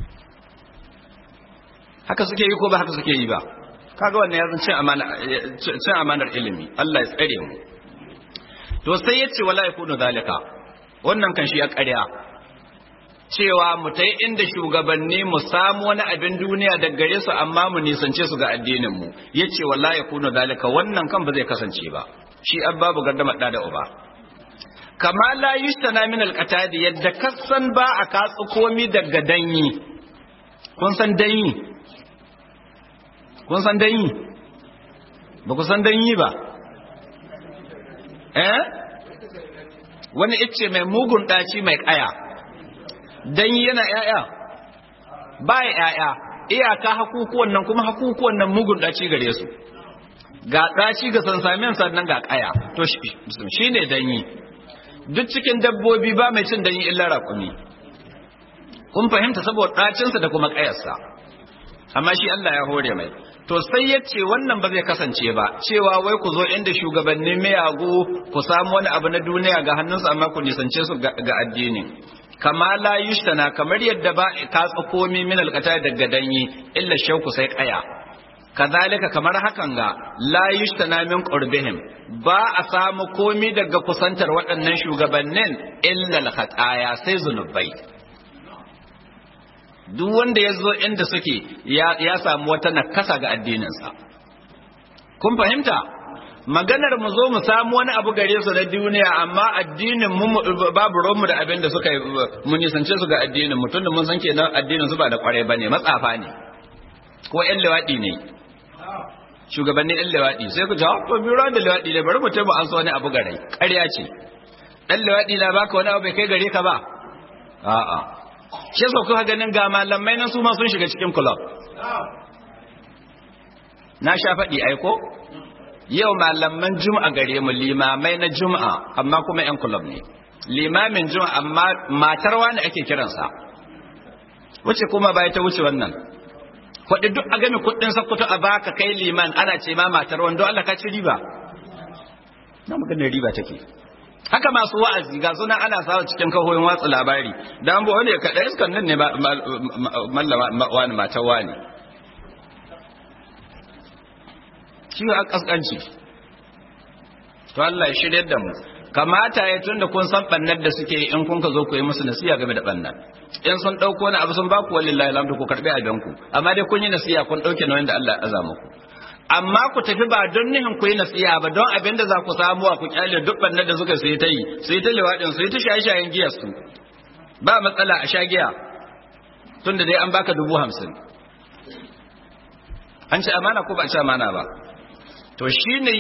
A: haka suke yi ko ba haka suke yi ba kaga wannan ya cin amana cin amanar ilimi Allah ya tsare mu to sai yace wala yakunu zalika wannan kan shi ya ƙarya cewa mu ta inda shugabanni mu samu wani abin duniya da gare su amma mu nisance su ga addinin mu yace wallahi yakunu zalika wannan kan ba zai kasance ba shi babu gardama da da uba kama la yushtana min alqatadi yadda kasan ba a katsu komi daga danyi kun san danyi kun san danyi ba ku san danyi ba eh wani icce mai mugun ɗaci mai ƙaya danyi yana ‘ya'ya ba ya ‘ya'ya iyaka hakukuwan nan kuma hakukuwan nan mugun ɗaci gare su ga ɗaci ga sansamin sannan ga ƙaya to shi ne danyi duk cikin dabbobi ba mai cin danyi illa raƙumi kun fahimta saboda ɗacinsa da kuma ƙayarsa amma shi Allah ya hore mai to sai ya ce wannan ba zai kasance ba cewa wai ku zo inda shugabannin miyagu ku samu wani abu na duniya ga hannunsu amma ku nisance su ga addini kama la yushtana kamar yadda ba ka tsakomi min alqata daga danyi illa shauku sai kaya kazalika kamar hakan ga la yushtana min qurbihim ba a samu komi daga kusantar waɗannan shugabannin illa alkhataya sai zunubai duk wanda ya zo inda suke ya samu wata nakasa ga addininsa kun fahimta maganar mu zo mu samu wani abu gare su na duniya amma addinin mu babu romu da abin da suka mu nisance su ga addinin mu tunda mun san kenan addinin su ba da kwarai bane matsafa ne ko ƴan lewadi ne shugabannin ƴan lewadi sai ku jawo to biro da lewadi ne bari mu tabu an so wani abu gare ƙarya ce ɗan lewadi na baka wani abu bai kai gare ka ba a'a shi yasa kuka ganin ga malamai nan su ma sun shiga cikin club na sha faɗi aiko yau malaman juma'a gare mu limamai na juma'a amma kuma yan club ne limamin juma'a amma matar wani ake kiransa wuce kuma bai ta wuce wannan kuɗi duk a game kuɗin sakkwato a baka kai liman ana ce ma matar wani don Allah ka ci riba na maganar riba take haka masu wa'azi ga suna ana sawa cikin kahoyin watsa labari da an wani kaɗa iskan nan ne mallama wani matan wani shi a ƙasƙanci to Allah ya shirya da mu kamata ya tunda kun san bannar da suke in kun ka zo ku yi musu nasiya game da bannar in sun ɗauko wani abu sun ba ku wallahi alhamdu ku karɓi abin ku amma dai kun yi nasiya kun ɗauke nauyin da Allah ya aza muku amma ku tafi ba don nihin ku yi nasiya ba don abin da za ku samu ku kyale duk bannar da suka sai ta yi sai ta liwaɗin sai ta shaye-shayen giyar su ba matsala a sha giya tun da dai an baka dubu hamsin an ci amana ko ba ci amana ba to shi ne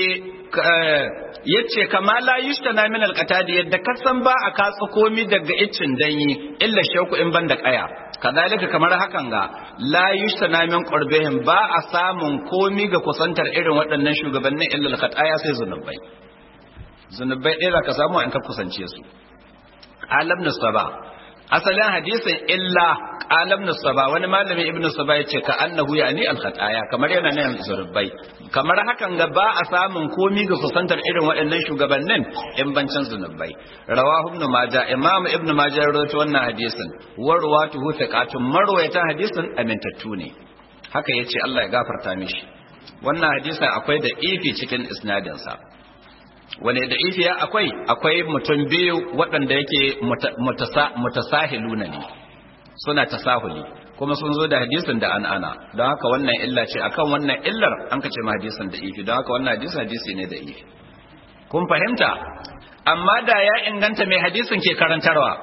A: ya ce kama la yushtana min alqatadi yadda kasan ba a katsa komi daga iccin danyi illa shauku in ban da kaya kadalika kamar hakan ga la yushtana min qurbihim ba a samun komi ga kusantar irin waɗannan shugabannin illa alqataya sai zunubai zunubai ɗaya ka samu in ka kusance su alam nusaba asalin hadisin illa alam nusaba wani malami ibnu saba yace ka annahu yani alkhataya kamar yana nan zunubai kamar hakan ga ba a samun komi ga kusantar irin waɗannan shugabannin in bancin zunubai rawahu ibnu majah imam ibnu majah rawaito wannan hadisin wa ruwatuhu thiqatun marwayatan hadisin amintattu ne haka yace Allah ya gafarta mishi wannan hadisin akwai da ifi cikin isnadin sa wani da ifiya akwai akwai mutum biyu waɗanda yake mutasahiluna ne suna tasahuli kuma sun zo da hadisin da an ana don haka wannan illa ce akan wannan illar an ka ce ma hadisin da ifi don haka wannan hadisin hadisi ne da ifi kun fahimta amma da ya inganta mai hadisin ke karantarwa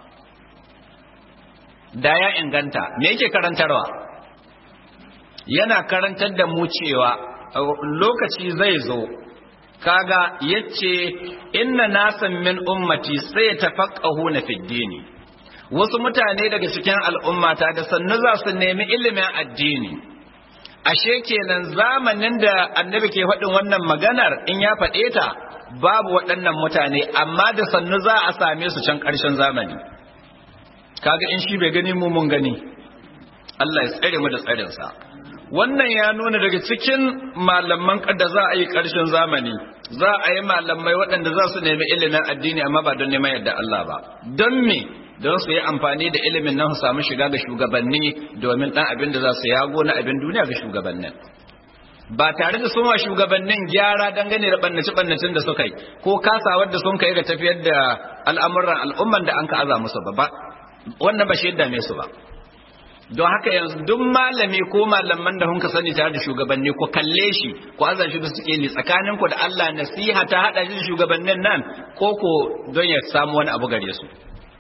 A: da ya inganta me yake karantarwa yana karantar da mu cewa lokaci zai zo kaga yace inna nasan min ummati sai tafaqahuna fid dini wasu mutane daga cikin al'ummata da sannu za su nemi ilimin addini ashe kenan zamanin da annabi ke faɗin wannan maganar in ya faɗe ta babu waɗannan mutane amma da sannu za a same su can ƙarshen zamani kaga in shi bai gani mu mun gani Allah ya tsare mu da tsarinsa wannan ya nuna daga cikin malaman da za a yi ƙarshen zamani za a yi malamai waɗanda za su nemi ilimin addini amma ba don neman yadda Allah ba don me don su yi amfani da ilimin nan su samu shiga ga shugabanni domin ɗan abin da za su yago na abin duniya ga shugabannin ba tare da sun wa shugabannin gyara dangane da ɓannace ɓannacin da suka yi ko kasawar da sun kai ga tafiyar da al'amuran al'umman da an ka aza musu ba wannan ba shi yadda su ba don haka yanzu duk malami ko malaman da hunka sani tare da shugabanni ku kalle shi ku azan shi da suke ni tsakanin ku da Allah nasiha ta hada shi da shugabannin nan ko ko don ya samu wani abu gare su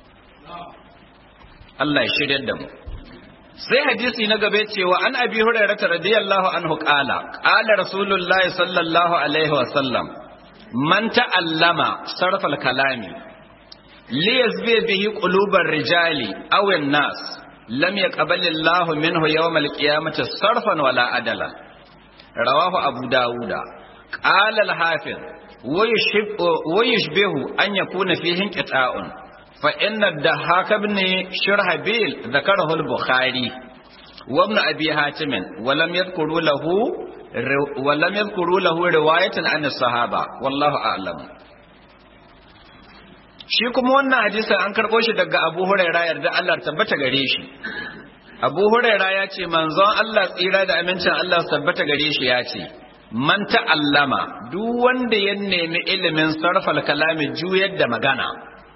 A: Allah ya shirya da mu sai hadisi na gabe cewa an abi hurairah radiyallahu anhu qala qala rasulullahi sallallahu alaihi wa sallam man ta'allama sarfal kalami li yazbi bihi qulubar rijali aw an-nas lam yaqbal Allahu minhu yawm al-qiyamati sarfan wala adala rawahu abu dauda qala al-hafiz wa yushbihu an yakuna fihi inqita'un فإن الدهاك بن شرحبيل ذكره البخاري وابن أبي حاتم ولم يذكروا له ولم يذكروا له رواية عن الصحابة والله أعلم shi kuma wannan hadisin an karɓo shi daga Abu Huraira yarda Allah tabbata gare shi Abu Huraira ya ce manzon Allah tsira da amincin Allah tabbata gare shi ya ce man ta'allama duk wanda ya nemi ilimin sarfal kalami juyar da magana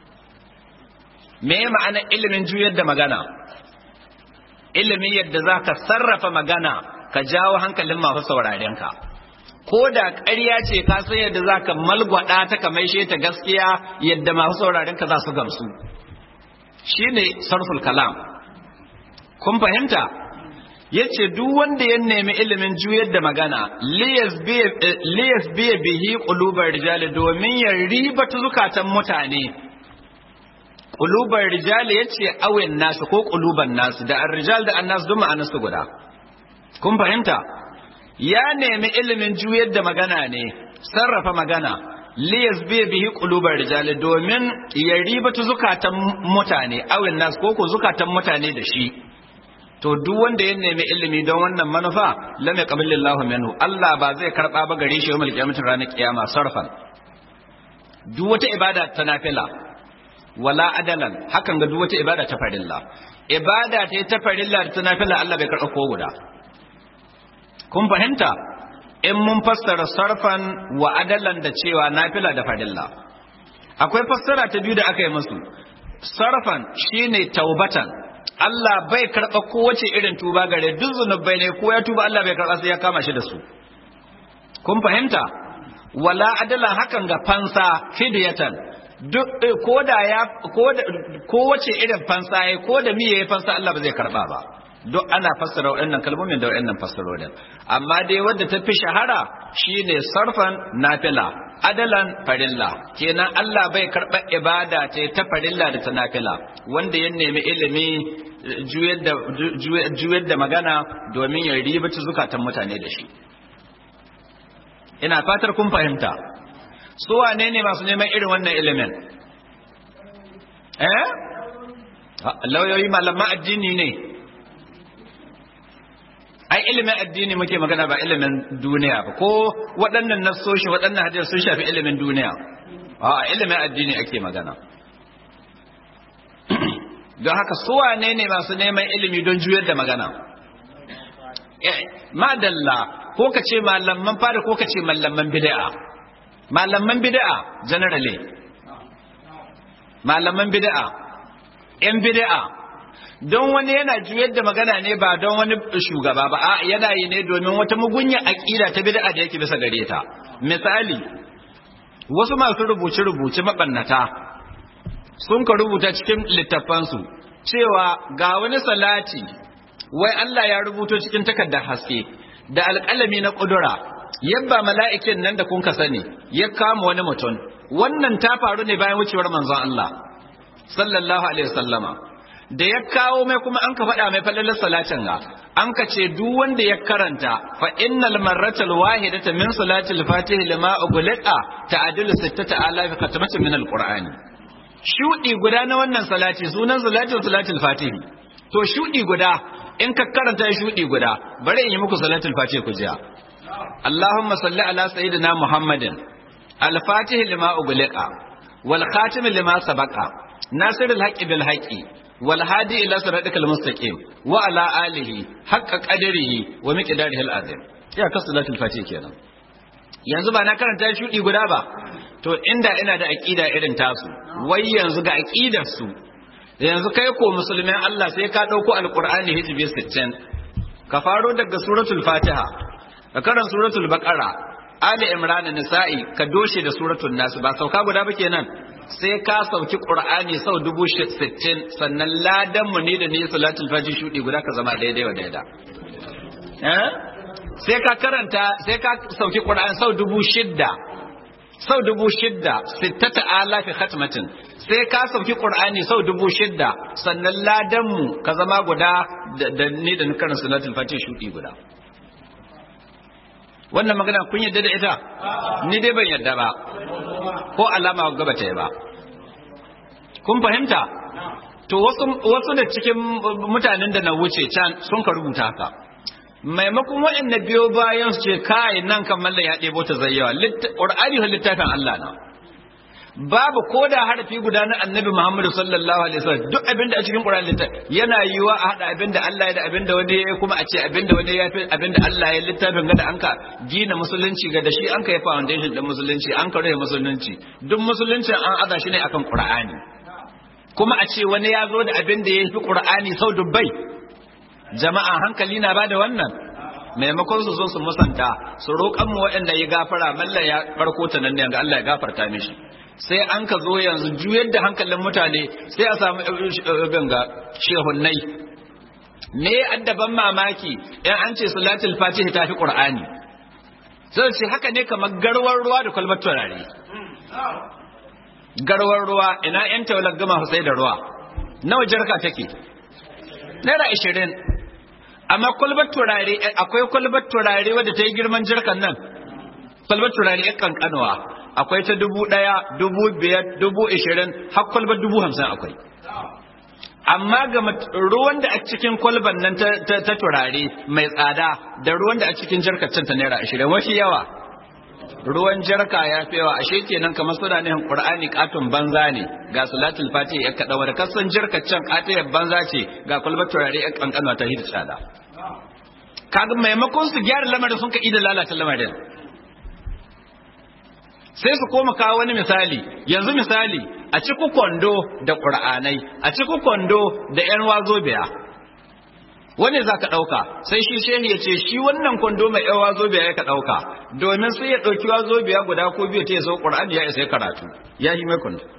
A: me ma'ana ilimin juyar da magana ilimin yadda za ka sarrafa magana ka jawo hankalin masu saurarenka ko da ƙarya ce ka san yadda za ka malgwada ta ka maishe ta gaskiya yadda masu saurarenka za su gamsu shi ne sarful kalam kun fahimta ya ce duk wanda ya nemi ilimin juyar da magana liyas biya bihi ƙulubar rijali domin ya ribata zukatan mutane ƙulubar rijali ya ce awin nasu ko ƙuluban nasu da an rijal da an nasu duk ma'anarsu guda kun fahimta ya nemi ilimin juyar da magana ne sarrafa magana liyas biya bihi ƙulubar rijali domin ya ribata zukatan mutane awin nasu ko ko zukatan mutane da shi to duk wanda ya nemi ilimi don wannan manufa lam yaqbalillahu minhu Allah ba zai karba ba gare shi yawmal qiyamah ranar kiyama sarfan duk wata ibada ta nafila wala adalan hakan ga duk wata ibada ta farilla ibada ta ta farilla da ta nafila Allah bai karba ko guda kun fahimta in mun fassara sarfan wa adalan da cewa nafila da farilla akwai fassara ta biyu da aka yi musu sarfan shine taubatan Allah bai karɓa kowace irin tuba gare duk zunubai ne ko ya tuba Allah bai karɓa sai ya kama shi da su kun fahimta wala adalan hakan ga fansa fidiyatan duk ko da ya ko da kowace irin fansa ya ko da miye ya fansa Allah ba zai karɓa ba duk ana fassara waɗannan kalmomin da waɗannan fassarorin amma dai wadda ta fi shahara shine sarfan nafila adalan farilla kenan Allah bai karɓar ibada ce ta farilla da ta nafila wanda ya nemi ilimi juyar da magana domin ya ribata zukatan mutane da shi ina fatar kun fahimta su wane ne masu neman irin wannan ilimin eh lauyoyi malaman addini ne ai ilimin addini muke magana ba ilimin duniya ba ko waɗannan nassoshi waɗannan hadisi sun shafi ilimin duniya a ilimin addini ake magana don haka su wane ne masu neman ilimi don juyar da magana madalla ko ka ce malaman fara ko ka ce malaman bid'a malaman bid'a generally malaman bid'a yan bid'a don wani yana juyar da magana ne ba don wani shugaba ba a yana yi ne domin wata mugunya aƙida ta bid'a da yake bisa gare ta misali wasu masu rubuce-rubuce mabannata sun ka rubuta cikin littafansu cewa ga wani salati wai Allah ya rubuto cikin takardar haske da alƙalami na ƙudura yabba mala'ikin nan da kun ka sani ya kama wani mutum wannan ta faru ne bayan wucewar manzon Allah sallallahu alaihi wasallama da ya kawo mai kuma an ka faɗa mai falalar salatin ga an ka ce duk wanda ya karanta fa innal marratal wahidata min salatil fatih lima ughliqa ta'dilu sittata alaf khatmatin min alqur'ani shudi guda na wannan salati sunan salatul salatul fatih to shudi guda in ka karanta shudi guda bari in yi muku salatul fatih ku jiya Allahumma salli ala sayyidina Muhammadin al-fatih lima ughliqa wal khatim lima sabaqa nasirul haqqi bil haqqi والهادي إلى صراطك المستقيم وعلى آله حق قدره ومقداره العظيم يا كصلاة الفاتحة kenan yanzu ba na karanta shudi guda ba to inda ina da aqida irin tasu wai yanzu ga aqidar su yanzu kai ko musulmin Allah sai ka ɗauko alƙur'ani hijibi sittin ka faro daga suratul fatiha ka karan suratul baqara ali imran nisa'i ka doshe da suratul nas ba sauka guda ba kenan sai ka sauki qur'ani sau dubu sittin sannan ladan mu ne da ne salatul fajr shudi guda ka zama daidai wa daida eh sai ka karanta sai ka sauki qur'ani sau dubu shidda sau dubu shidda sittata alafi khatmatin sai ka sauki qur'ani sau dubu shidda sannan ladan mu ka zama guda da ni da karin salatul fajr shudi guda wannan magana kun yadda da ita ni dai ban yadda ba ko alama gaba ta yi ba kun fahimta to wasu wasu da cikin mutanen da na wuce can sun ka rubuta haka maimakon waɗanda biyo bayan su ce kai nan kan mallan ya ɗebo ta zayyawa ƙur'ani littafin Allah na babu ko da harafi guda na annabi Muhammadu sallallahu alaihi wasallam duk abinda a cikin Qur'ani littafi yana yiwa a hada abinda Allah ya da abinda wani ya kuma a ce abinda wani ya fi abinda Allah ya littafin ga da an ka gina musulunci ga da shi an ka yi foundation din musulunci an ka rage musulunci duk musulunci an aza shi ne akan Qur'ani kuma a ce wani ya zo da abinda ya fi Qur'ani sau dubbai jama'a hankali na bada wannan maimakon su zo su musanta su roƙan mu waɗanda ya gafara mallan ya barko ta nan ne ga Allah ya gafarta mishi sai an ka zo yanzu juyar da hankalin mutane sai a samu ganga shehunnai me addaban mamaki in an ce salatul fatiha ta fi qur'ani sai ce haka ne kamar garwar ruwa da kwalbar turare garwar ruwa ina yan tawalar gama sai da ruwa nawa jarka take naira ashirin amma kwalbar turare akwai kwalbar turare wadda ta yi girman jirkan nan kwalbar turare ya kankanuwa akwai ta dubu ɗaya dubu biyar dubu ishirin har kwalbar dubu hamsin akwai amma ga ruwan da a cikin kwalban nan ta turare mai tsada da ruwan da a cikin jarkacin ta naira ashirin wafi yawa ruwan jarka ya fi yawa ashe kenan kamar suna nihin qur'ani katon banza ne ga salatul fatiha ya kada wanda kasan jarkacin katiyar banza ce ga kwalbar turare ya kankana ta hidda tsada kaga maimakon su gyara lamarin sun ka ida lalata lamarin sai su koma kawo wani misali yanzu misali a ciku kwando da ƙur'anai a ciku kwando da 'yan wazo biya wani za ka ɗauka sai shi shehi ya ce shi wannan kwando mai 'yan wazo biya ya ka ɗauka domin sai ya ɗauki wazo biya guda ko biyu ta ya sau ƙur'ani ya isa ya karatu ya yi mai kwando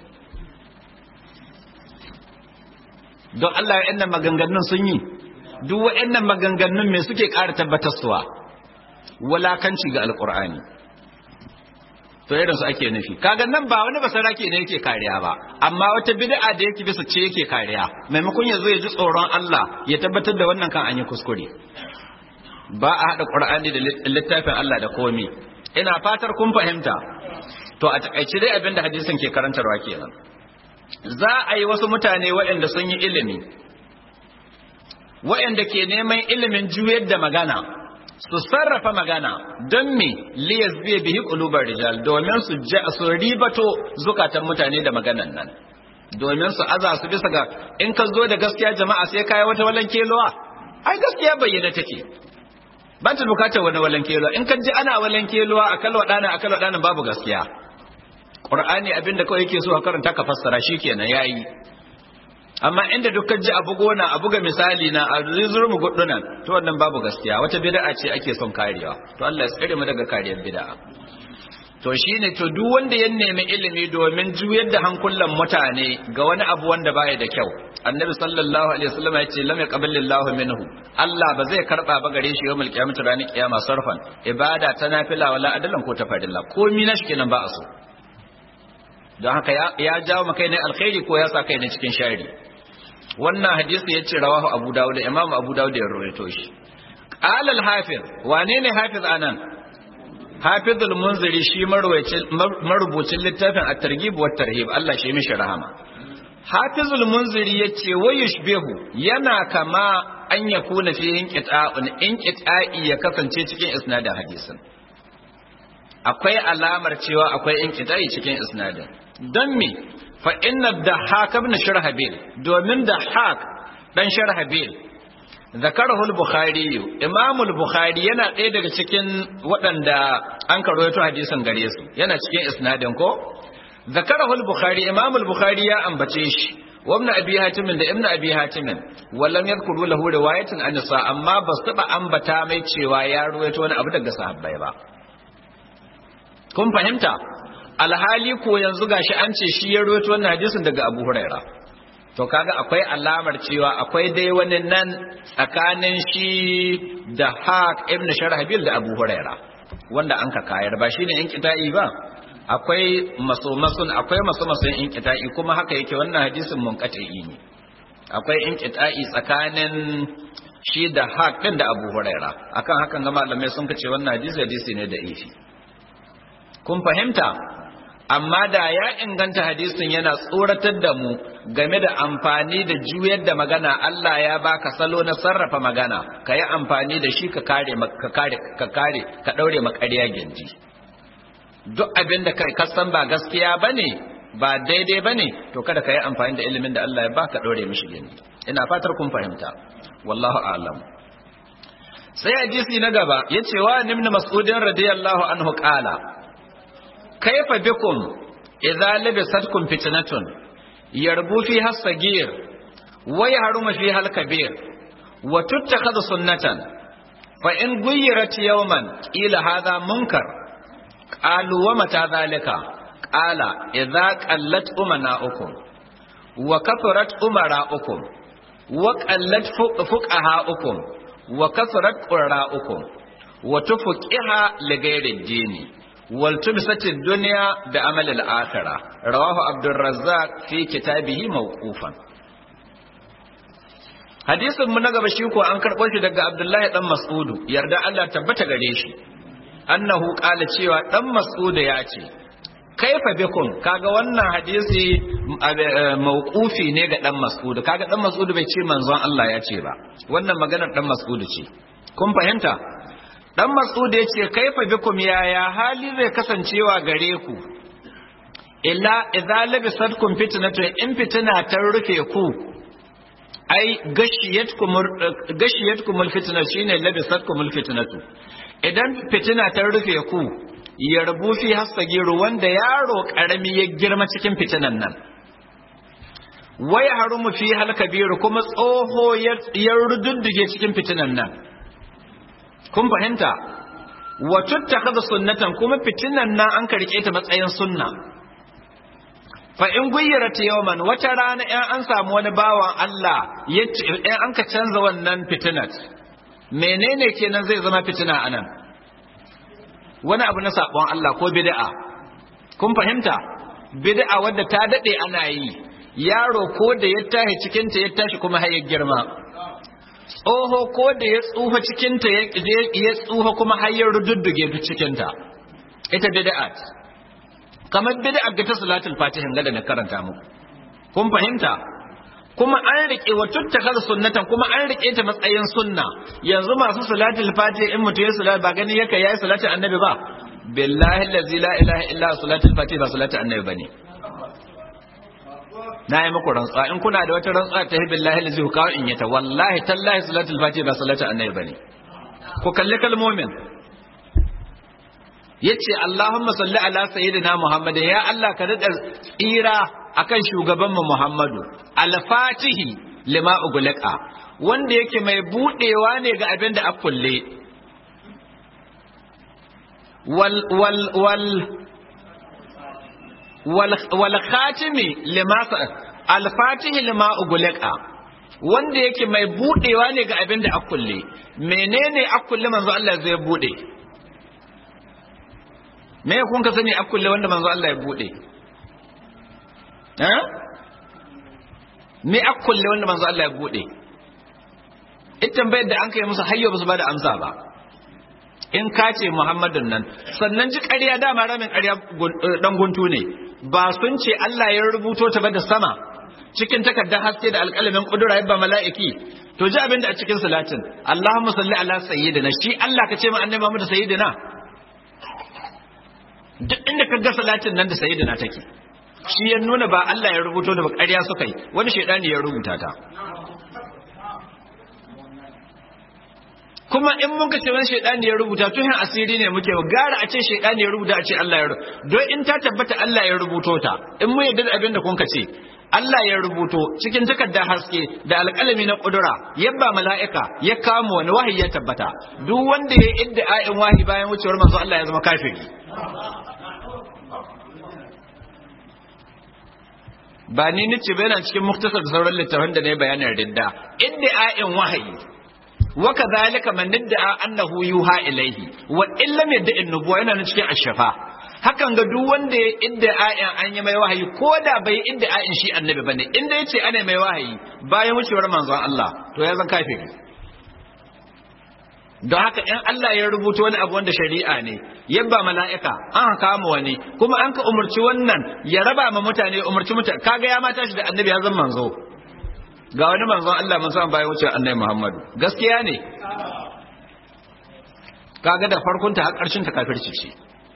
A: don Allah ya nan maganganun sun yi duk wa'annan maganganun me suke ƙara tabbatarsuwa wulakanci ga alƙur'ani to irin su ake nufi kaga nan ba wani basarake ne yake kariya ba amma wata bid'a da yake bisa ce yake kariya maimakon ya zo ya ji tsoron Allah ya tabbatar da wannan kan an yi kuskure ba a hada Qur'ani da littafin Allah da komi ina fatar kun fahimta to a takaice dai abinda hadisin ke karantarwa kenan za a yi wasu mutane waɗanda sun yi ilimi waɗanda ke neman ilimin juyar da magana su sarrafa magana don me liyas biye bihi qulubar rijal domin su su ribato zukatan mutane da maganan nan domin su aza su bisa ga in ka zo da gaskiya jama'a sai kai wata walan kelowa ai gaskiya bayyana take ba ta bukatar wani walan kelowa in ka ji ana walan kelowa akal wadana akal wadana babu gaskiya qur'ani abinda kawai yake so ka karanta ka fassara shikenan yayi amma inda duk ji abu gona abu ga misali na a zurmu gudunan to wannan babu gaskiya wata bid'a ce ake son karewa to Allah ya tsare mu daga kariyar bid'a to shine to duk wanda ya nemi ilimi domin juyar da hankulan mutane ga wani abu wanda baya da kyau annabi sallallahu alaihi wasallam ya ce lam yaqbalillahu minhu Allah ba zai karba ba gare shi yawmul qiyamah ranar kiyama sarfan ibada ta nafila wala adalan ko ta farilla komai na shi kenan ba a so don haka ya jawo maka ne alkhairi ko ya sa kai ne cikin shari wannan hadisi yace rawahu abu dawud da imam abu dawud ya rawaito shi qala al-hafiz wane ne hafiz anan hafiz al-munziri shi marubucin littafin at-targhib wa tarhib Allah shi mishi rahama hafiz al-munziri yace wa yushbihu yana kama an yakuna fi inqita'un inqita'i ya kasance cikin isnadin hadisin akwai alamar cewa akwai inqita'i cikin isnadin don me fa inna dahak ibn sharhabil domin dahak dan sharhabil zakarahu al-bukhari imam al-bukhari yana ɗaya daga cikin waɗanda an karoyato hadisin gare su yana cikin isnadin ko zakarahu al-bukhari imam al-bukhari ya ambace shi wa ibn abi hatim da ibn abi hatim wallam yadhkuru lahu riwayatan an nisa amma ba su taba ambata mai cewa ya ruwaito wani abu daga sahabbai ba kun fahimta alhali ko yanzu gashi an ce shi ya ruwaito wannan hadisin daga abu huraira to kaga akwai alamar cewa akwai dai wani nan tsakanin shi da haq ibn sharhabil da abu huraira wanda an ka kayar ba shine in kita'i ba akwai masomasun akwai masomasun in kita'i kuma haka yake wannan hadisin munqati'i ne akwai in kita'i tsakanin shi da haq din da abu huraira akan hakan ga malamai sun kace wannan hadisi hadisi ne da ifi kun fahimta amma da ya inganta hadisin yana tsoratar da mu game da amfani da juyar da magana Allah ya baka salo na sarrafa magana ka yi amfani da shi ka kare ka kare ka kare ka daure makariya gindi duk abin da kai kasan ba gaskiya bane ba daidai bane to kada ka yi amfani da ilimin da Allah ya baka daure mishi gindi ina fatar kun fahimta wallahu a'lam sai hadisi na gaba yace wa ibn mas'udin radiyallahu anhu qala kaifa bikum idza labisatkum fitnatun yarbu fiha as-sagir wa yahrumu fiha al-kabir wa tuttakhadhu sunnatan fa in guyyirat yawman ila hadha munkar qalu wa mata dhalika qala idza qallat umana'ukum wa kathurat umara'ukum wa qallat fuqaha'ukum wa kathurat qurra'ukum wa tufuqiha li ghairi ad-dini والتمست الدنيا بعمل الآخرة رواه عبد الرزاق في كتابه موقوفا hadisin mu na gaba shi ko an karɓo shi daga Abdullahi dan Mas'udu yarda Allah tabbata gare shi annahu qala cewa dan Mas'udu ya ce kaifa bikum kaga wannan hadisi mauqufi ne ga dan Mas'udu kaga dan Mas'udu bai ce manzon Allah ya ce ba wannan maganar dan Mas'udu ce kun fahimta dan mas'ud ya ce kaifa bikum yaya hali zai kasancewa gare ku illa idza labisatkum fitnatun in fitina ta rufe ku ai gashiyatkum gashiyatkum alfitna shine labisatkum alfitnatu idan fitina ta rufe ku ya rabu fi hasagiru wanda yaro karami ya girma cikin fitinan nan wai harumu fi halkabiru kuma tsoho ya rududdige cikin fitinan nan kun fahimta wa tuttakhadha sunnatan kuma fitinan nan an karke ta matsayin sunna fa in guyyirat yawman wata rana in an samu wani bawan Allah yace in an ka canza wannan fitinat menene kenan zai zama fitina anan wani abu na sabon Allah ko bid'a kun fahimta bid'a wadda ta dade ana yi yaro ko da ya tashi cikin ta ya tashi kuma har ya girma tsoho ko da ya tsufa cikinta ya tsufa kuma har ya rududduge duk cikinta ita bid'at kamar bid'at ga ta salatul fatihin ga da na karanta muku kun fahimta kuma an rike wa tuttakar sunnatan kuma an rike ta matsayin sunna yanzu masu salatul fatih in mutum ya salat ba gani yake yayi salatin annabi ba billahi allazi la ilaha illa salatul fatih ba salatin annabi bane na yi muku rantsuwa in kuna da wata rantsuwa ta billahi lazi ku kawo in yata wallahi tallahi salatul fatiha ba salatu annabi bane ku kalli kalmomin yace Allahumma salli ala sayyidina Muhammad ya Allah ka dada tsira akan shugaban mu Muhammadu al-fatihi lima uglaqa wanda yake mai budewa ne ga abin da akulle wal wal wal wal khatimi lima al fatihi lima uglaqa wanda yake mai budewa ne ga abin da akulle menene akulle manzo Allah zai bude me kun ka sani akulle wanda manzo Allah ya bude eh me akulle wanda manzo Allah ya bude ita tambayar da an kai musu hayyo ba su bada amsa ba in ka ce Muhammadun nan sannan ji ƙarya dama ramin ƙarya dan guntu ne ba sun ce Allah ya rubuto ta ba da sama cikin takardar haske da alƙalamin ƙudura yabba mala'iki to ji abin da a cikin salatin Allahumma salli ala sayyidina shi Allah ka ce ma annabi Muhammad sayyidina duk inda ka ga salatin nan da sayyidina take shi ya nuna ba Allah ya rubuto da ba ƙarya suka yi wani shaidani ya rubuta ta kuma in mun ce wani shaidani ya rubuta tuhin asiri ne muke gara a ce shaidani ya rubuta a ce Allah ya rubuta don in ta tabbata Allah ya rubuto ta in mun yadda da abin da kun ce Allah ya rubuto cikin takardar haske da alƙalami na ƙudura yabba mala'ika ya kama wani wahayi ya tabbata duk wanda ya idda ayin wahayi bayan wucewar manzo Allah ya zama kafiri ba ni nace ba yana cikin muktasar sauran littafin da ne bayanin ridda idda ayin wahayi wa kadhalika man idda annahu yuha ilayhi wa illam yadda annubuwa yana cikin ashafa hakan ga duk wanda ya idda ayan an yi mai wahayi ko da bai idda ayan shi annabi bane inda yace ana mai wahayi bayan wucewar manzon Allah to ya zan kafiri don haka in Allah ya rubuta wani abu wanda shari'a ne yabba mala'ika an kama wani kuma an ka umarci wannan ya raba ma mutane umarci mutane kaga ya mata shi da annabi ya zan manzo ga wani manzon Allah mun san bayan wucewar annabi Muhammadu gaskiya ne kaga da farkon ta har karshen ta kafirci ce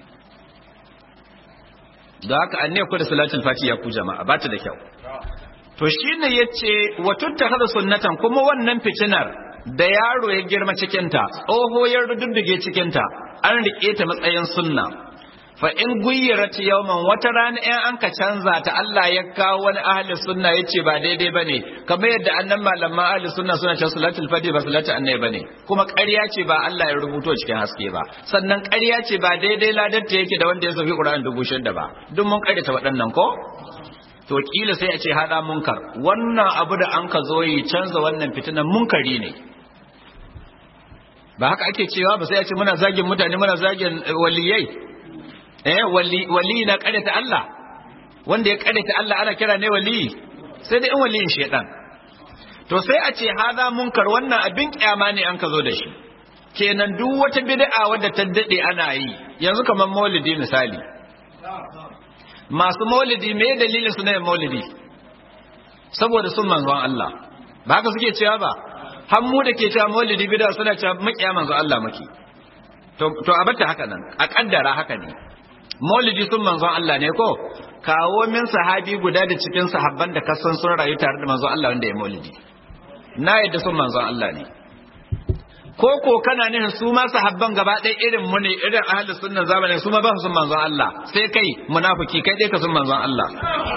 A: da haka an ne ku da salatul fati ya ku jama'a ba ta da kyau to shine yace wa tuttakhadha sunnatan kuma wannan fitinar da yaro ya girma cikin ta tsoho ya rududduge cikin ta an rike ta matsayin sunna fa in guyyirat yawman wata rana in an ka canza ta Allah ya kawo wani ahli sunna yace ba daidai bane kamar yadda annan malaman ahli sunna suna cewa salatul fati ba salatul annabi bane kuma ƙarya ce ba Allah ya rubuto cikin haske ba sannan ƙarya ce ba daidai ladar ta yake da wanda ya sauki Qur'an dubu shida ba duk mun ƙaryata waɗannan ko to kila sai a ce hada munkar wannan abu da an ka zo yi canza wannan fitinan munkari ne ba haka ake cewa ba sai a ce muna zagin mutane muna zagin waliyai eh wali wali na karyata Allah wanda ya karyata Allah ana kira ne wali sai da in waliyin shedan to sai a ce hada munkar wannan abin kyama ne an ka zo da shi kenan duk wata bid'a wadda ta dade ana yi yanzu kamar maulidi misali masu maulidi me dalilin su na maulidi saboda sun manzon Allah ba haka suke cewa ba har mu da ke cewa maulidi bid'a suna cewa makiya manzon Allah muke to to a bata haka nan a kaddara haka ne maulidi sun manzon Allah ne ko kawo min sahabi guda da cikin sahabban da kasan sun rayu tare da manzon Allah wanda ya maulidi na yadda sun manzon Allah ne ko ko kana nihin su ma sahabban gaba ɗaya irin mu ne irin ahlus sunna zamanin su ma ba su sun manzon Allah sai kai munafiki kai dai ka sun manzon Allah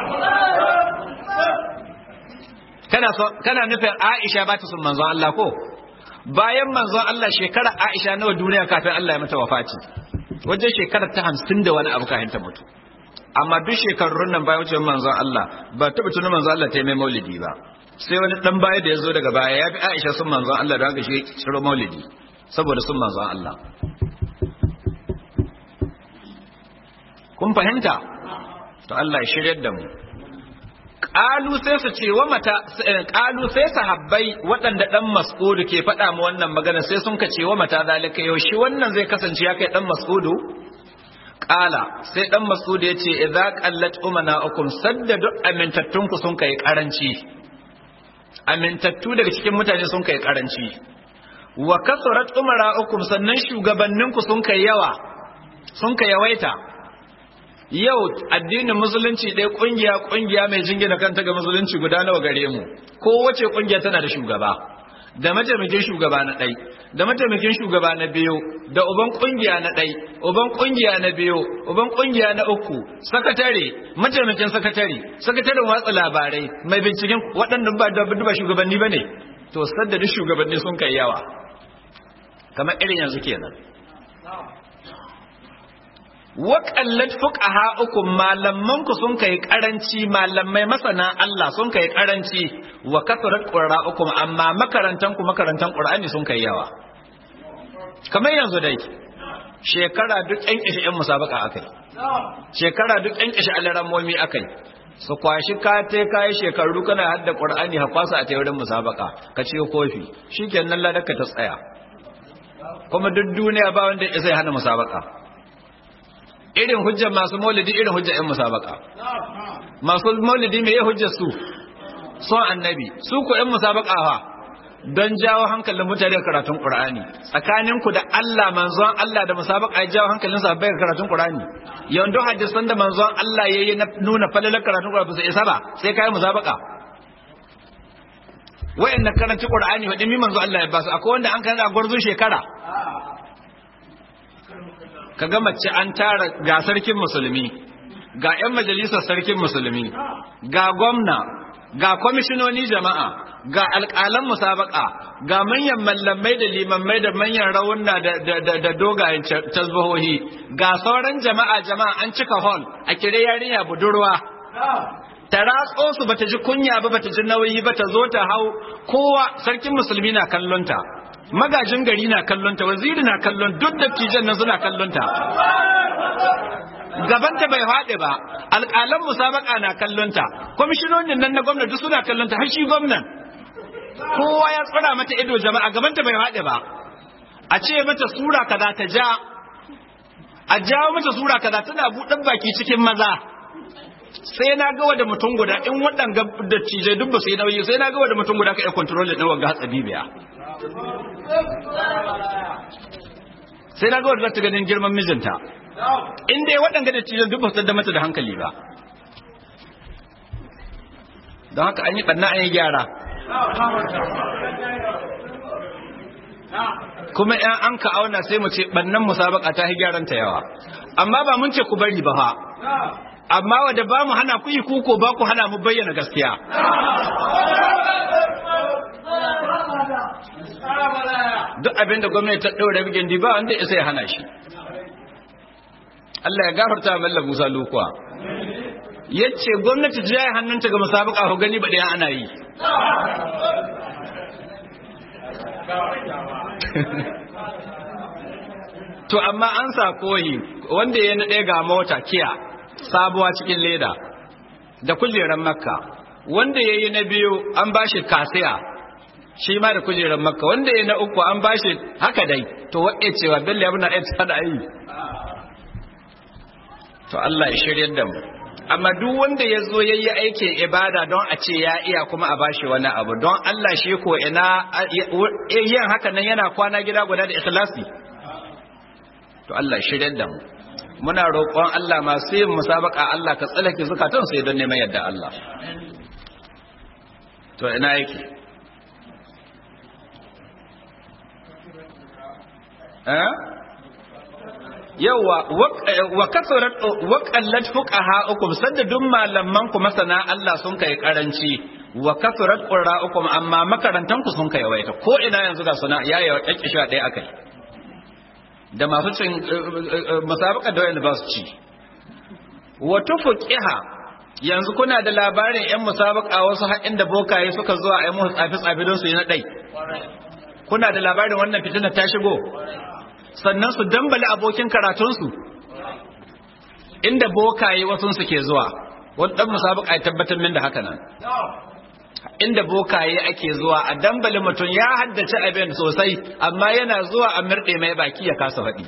A: kana so kana nufin Aisha ba ta sun manzon Allah ko bayan manzon Allah shekara Aisha nawa duniya kafin Allah ya mata wafati wajen shekarar ta hamsin da wani abu kafin ta mutu amma duk shekarun nan bayan wucewar manzon Allah ba taɓa tunan manzon Allah ta yi mai maulidi ba sai wani dan baya da ya zo daga baya ya fi Aisha sun manzon Allah da haka shi ciro maulidi saboda sun manzon Allah kun fahimta to Allah ya shiryar da mu Ƙalu sai su ce wa mata ƙalu sai sahabbai waɗanda ɗan mas'udu ke faɗa mu wannan magana sai sun ka ce wa mata zalika yaushe wannan zai kasance ya kai ɗan mas'udu Ƙala sai ɗan mas'udu ya ce idza qallat umana ukum sadda duk amintattunku sun kai karanci amintattu daga cikin mutane sun kai karanci wa kasurat umara ukum sannan shugabanninku sun kai yawa sun kai yawaita yau addinin musulunci ɗaya ƙungiya ƙungiya mai jingina kanta ga musulunci guda nawa gare mu kowace ƙungiya tana da shugaba da mataimakin shugaba na ɗai da mataimakin shugaba na biyu da uban ƙungiya na ɗai uban ƙungiya na biyu uban ƙungiya na uku sakatare mataimakin sakatare sakataren watsa labarai mai binciken waɗannan ba da ba shugabanni ba ne to sadda duk shugabanni sun kai yawa kamar irin yanzu kenan waƙallat fuqaha'ukum malaman ku sun kai karanci malamai masana Allah sun kai karanci wa kasrat qurra'ukum amma makarantan ku makarantan Qur'ani sun kai yawa kamar yanzu dai shekara duk ɗan kishi ɗan musabaka akai shekara duk ɗan kishi alarammomi akai su kwashi ka te kai shekaru kana hadda Qur'ani ha kwasa a tayin musabaka ka ce kofi shikenan ladaka ta tsaya kuma duk duniya ba wanda ya sai hana musabaka irin hujjar masu maulidi irin hujjar 'yan musabaka masu maulidi mai hujjar su son annabi su ku 'yan musabaka fa don jawo hankalin mutane karatun qur'ani tsakanin ku da Allah manzon Allah da musabaka ya jawo hankalin sa bai karatun qur'ani yanzu hadisan da manzon Allah yayi na nuna falalar karatun qur'ani sai isa ba sai kai musabaka wayannan karanci qur'ani wadin mi manzon Allah ya basu akwai wanda an kana gwarzon shekara ka ga mace an tara ga sarkin musulmi ga 'yan majalisar sarkin musulmi ga gwamna ga kwamishinoni jama'a ga alƙalan musabaka ga manyan mallamai da limammai da manyan rawunna da dogayen tasbahohi ga sauran jama'a jama'a an cika hall a kire yarinya budurwa ta ratso su bata ji kunya ba bata ji nauyi ba ta zo ta hau kowa sarkin musulmi na kallonta magajin gari na kallonta waziri na kallon duk dattijan nan suna kallonta gabanta bai haɗe ba alƙalan musabaka na kallonta kwamishinonin nan na gwamnati suna kallonta har shi gwamnan kowa ya tsara mata ido jama'a gabanta bai haɗe ba a ce mata sura kaza ta ja a jawo mata sura kaza tana buɗin baki cikin maza sai na ga wada mutum guda in waɗanga da cije duk ba su yi nauyi sai na ga wada mutum guda ka iya kontrol ɗin wanga hatsabi biya sai na ga wadda za ta ganin girman mijinta in dai waɗanda da cikin duk ba su da mata da hankali ba don haka an yi ɓanna an yi gyara kuma yan an ka auna sai mu ce ɓannan musabaka ta yi gyaran ta yawa amma ba mun ce ku bari ba fa amma wadda ba mu hana ku yi kuko ba ku hana mu bayyana gaskiya duk abin da gwamnati ta ɗaure bigin di ba wanda isa ya hana shi Allah ya gafarta wa Mallam Musa Lukuwa yace gwamnati ta yi hannunta ga musabaka ko gani ba da ana yi to amma an sa koyi wanda ya naɗe ga mota kiya sabuwa cikin leda da kujerar makka wanda ya yi na biyu an bashi kasiya shi ma da kujerar makka wanda ya na uku an bashi haka dai to waɗe cewa bello ya muna ɗaya da yi to Allah ya shiryar da mu amma duk wanda ya zo ya yi aikin ibada don a ce ya iya kuma a bashi wani abu don Allah shi ko ina yin haka nan yana kwana gida guda da ikhlasi to Allah ya shiryar da mu muna roƙon Allah masu yin musabaka Allah ka tsalake zukatan sai don neman yadda Allah to ina yake yawa wa kasarat wa qallat fuqaha'ukum sadda duk malaman ku masana Allah sun kai karanci wa kasarat qurra'ukum amma makarantan ku sun kai waita ko ina yanzu ga suna yayi wa kakkisha ɗaya akai da masu cin musabaka da wayanda ba su ci wa tufuqiha yanzu kuna da labarin yan musabaka wasu haƙin da bokaye suka zuwa ai musu tsafi tsafi don su yi na ɗai kuna da labarin wannan fitina ta shigo sannan su dambali abokin karatunsu inda bokaye wasunsu ke zuwa wadda musabaka ya tabbatar min da haka nan inda bokaye ake zuwa a dambali mutum ya haddace abin sosai amma yana zuwa a mirɗe mai baki ya kasa faɗi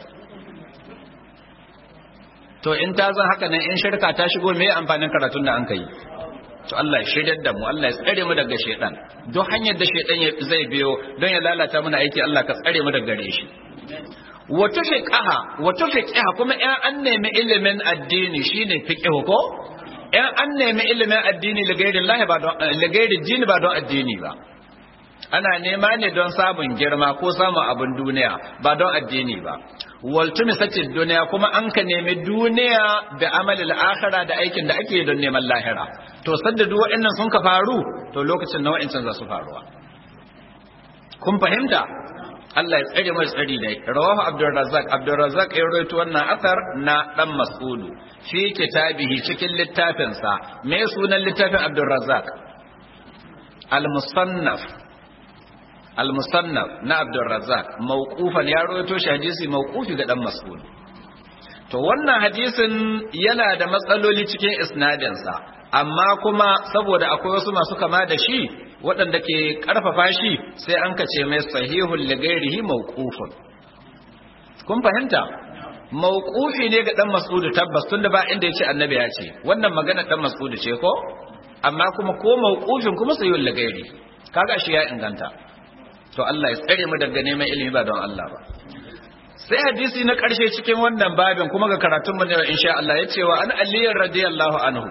A: to in ta zan haka nan in shirka ta shigo me amfanin karatun da an kai to Allah ya shiryar da mu Allah ya tsare mu daga shedan duk hanyar da shedan zai biyo don ya lalata mana aiki Allah ka tsare mu daga gare shi wata fiqaha wata fiqaha kuma in an nemi ilimin addini shine fiqhu ko in an nemi ilimin addini ligairin lahi ba don ligairin jini ba don addini ba ana nema ne don samun girma ko samun abin duniya ba don addini ba waltumi sace duniya kuma an ka nemi duniya da amalil akhira da aikin da ake don neman lahira to sanda duk waɗannan sun ka faru to lokacin na wa'ancan za su faruwa kun fahimta Allah ya tsare mai tsari ne rawahu Abdul Razzaq Abdul Razzaq ya rawaito wannan asar na dan Mas'ud fi kitabihi cikin littafin sa me sunan littafin Abdul Razzaq Al-Musannaf Al-Musannaf na Abdul Razzaq mauqufan ya rawaito shi hadisi mauqufi ga dan Mas'ud to wannan hadisin yana da matsaloli cikin isnadin sa amma kuma saboda akwai wasu masu kama da shi waɗanda ke ƙarfafa shi sai an kace mai sahihul ligairihi mawqufun kun fahimta mawqufi ne ga dan mas'udu tabbas tunda ba inda yace annabi ya ce wannan magana dan mas'udu ce ko amma kuma ko mawqufin kuma sahihul ligairi kaga shi ya inganta to Allah ya tsare mu daga neman ilimi ba don Allah ba sai hadisi na ƙarshe cikin wannan babin kuma ga karatun mu ne insha Allah ya ce wa an aliyyar radiyallahu anhu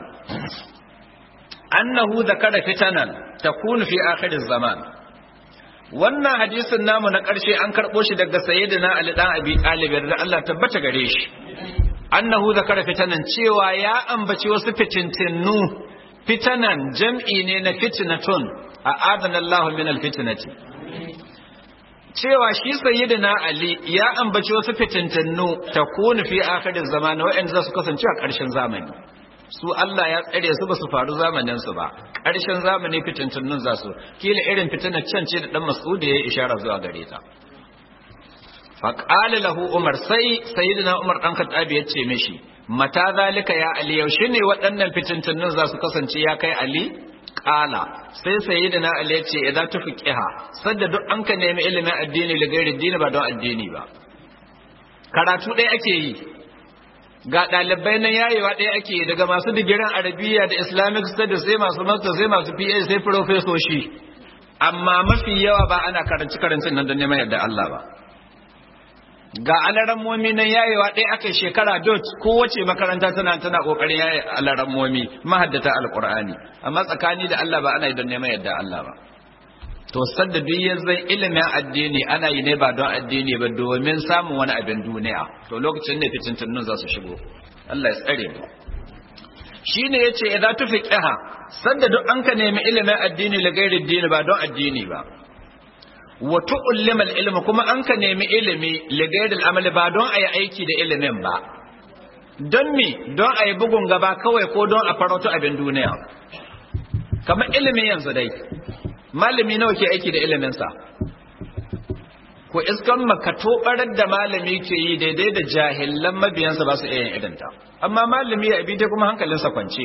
A: annahu zakara fitanan takunu fi akhiriz zaman wannan hadisin namu na ƙarshe an karɓo shi daga sayyidina Ali dan Abi Talib da Allah tabbata gare shi annahu zakara fitanan cewa ya ambaci wasu fitintinnu fitanan jam'i ne na fitnatun a adana Allah min alfitnati cewa shi sayyidina Ali ya ambaci wasu fitintinnu takunu fi akhirin zamani wa'anda za su kasance a ƙarshen zamani su Allah ya tsare su ba su faru zamanin su ba ƙarshen zamani fitintunnun za su kila irin fitinar can ce da dan Mas'ud ya yi ishara zuwa gare ta faƙali lahu umar sai sayyidina umar ɗan khattabi ya ce mishi mata zalika ya ali yaushe ne waɗannan fitintunnun za su kasance ya kai ali ƙala sai sayyidina ali ya ce idan tufi ƙiha sadda duk an ka nemi ilimin addini da gairi dini ba don addini ba karatu ɗaya ake yi ga ɗalibai na yayewa ɗaya ake yi daga masu digirin arabiya da islamic studies sai masu master sai masu pa sai profesoshi amma mafi yawa ba ana karanci karancin nan don neman yadda Allah ba ga alaran momi nan yayewa ɗaya aka shekara dot kowace makaranta tana tana kokarin yaye alaran momi mahaddata alqur'ani amma tsakani da Allah ba ana yi don neman yadda Allah ba to sadda duk yanzu ilimin addini ana yi ne ba don addini ba domin samun wani abin duniya to lokacin ne fitintunnun za su shigo Allah ya tsare mu shine yace idza tufiqaha sadda duk an ka nemi ilimin addini la gairi addini ba don addini ba wa tu'allima al-ilma kuma an ka nemi ilimi li gairi al-amal ba don ayi aiki da ilimin ba don me don ayi bugun gaba kawai ko don a farauta abin duniya kamar ilimin yanzu dai malami nawa ke aiki da iliminsa ko iskan makato barar da malami ke yi daidai da jahilan mabiyansa ba su iya yin idanta amma malami ya abi kuma hankalinsa kwance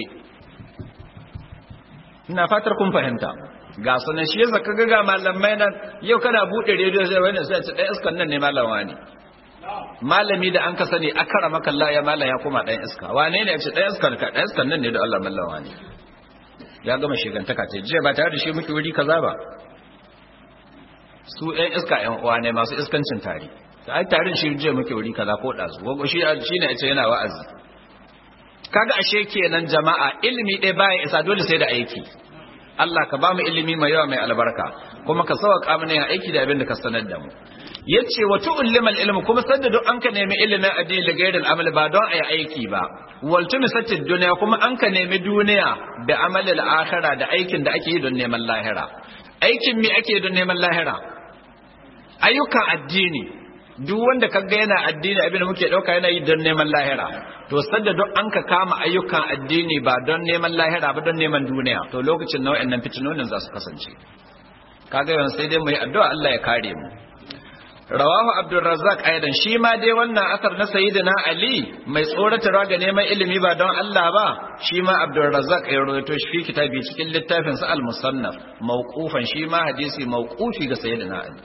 A: ina fatar kun fahimta ga sunan shi yasa kaga ga malamai nan yau kana bude rediyo sai wani sai ce ɗan iskan nan ne malama ne malami da an ka sani akara maka Allah ya malam ya koma ɗan iska wane ne ya ce ɗan iskan ka ɗan iskan nan ne da Allah mallawa ne ya gama shigantaka ce jiya ba tare da shi muke wuri kaza ba su ɗan iska ƴan uwa ne masu iskancin tare ai tarin shi jiya muke wuri kaza ko ɗazu gogo shi shine ya ce yana wa'azi kaga ashe kenan jama'a ilimi ɗaya baya isa dole sai da aiki Allah ka ba mu ilimi mai yawa mai albarka kuma ka sauka mana yin aiki da abin da ka sanar da mu yace wa tu'allima al-ilm kuma sanda duk an ka nemi ilimin addini da gairin amal ba don ayi aiki ba wal tumisatid dunya kuma an ka nemi duniya da amalil akhirah da aikin da ake yi don neman lahira aikin me ake don neman lahira ayyukan addini duk wanda kaga yana addini abin da muke dauka yana yi don neman lahira to sadda duk an ka kama ayyukan addini ba don neman lahira ba don neman duniya to lokacin nau'in nan fitinonin za su kasance kaga yawan sai dai mu yi addu'a Allah ya kare mu rawahu abdurrazzaq aidan shi ma dai wannan asar na sayyidina ali mai tsoratarwa ga neman ilimi ba don Allah ba shi ma abdurrazzaq ya rawaito shi kitabi cikin littafin sa al-musannaf mawqufan shi ma hadisi mawqufi ga sayyidina ali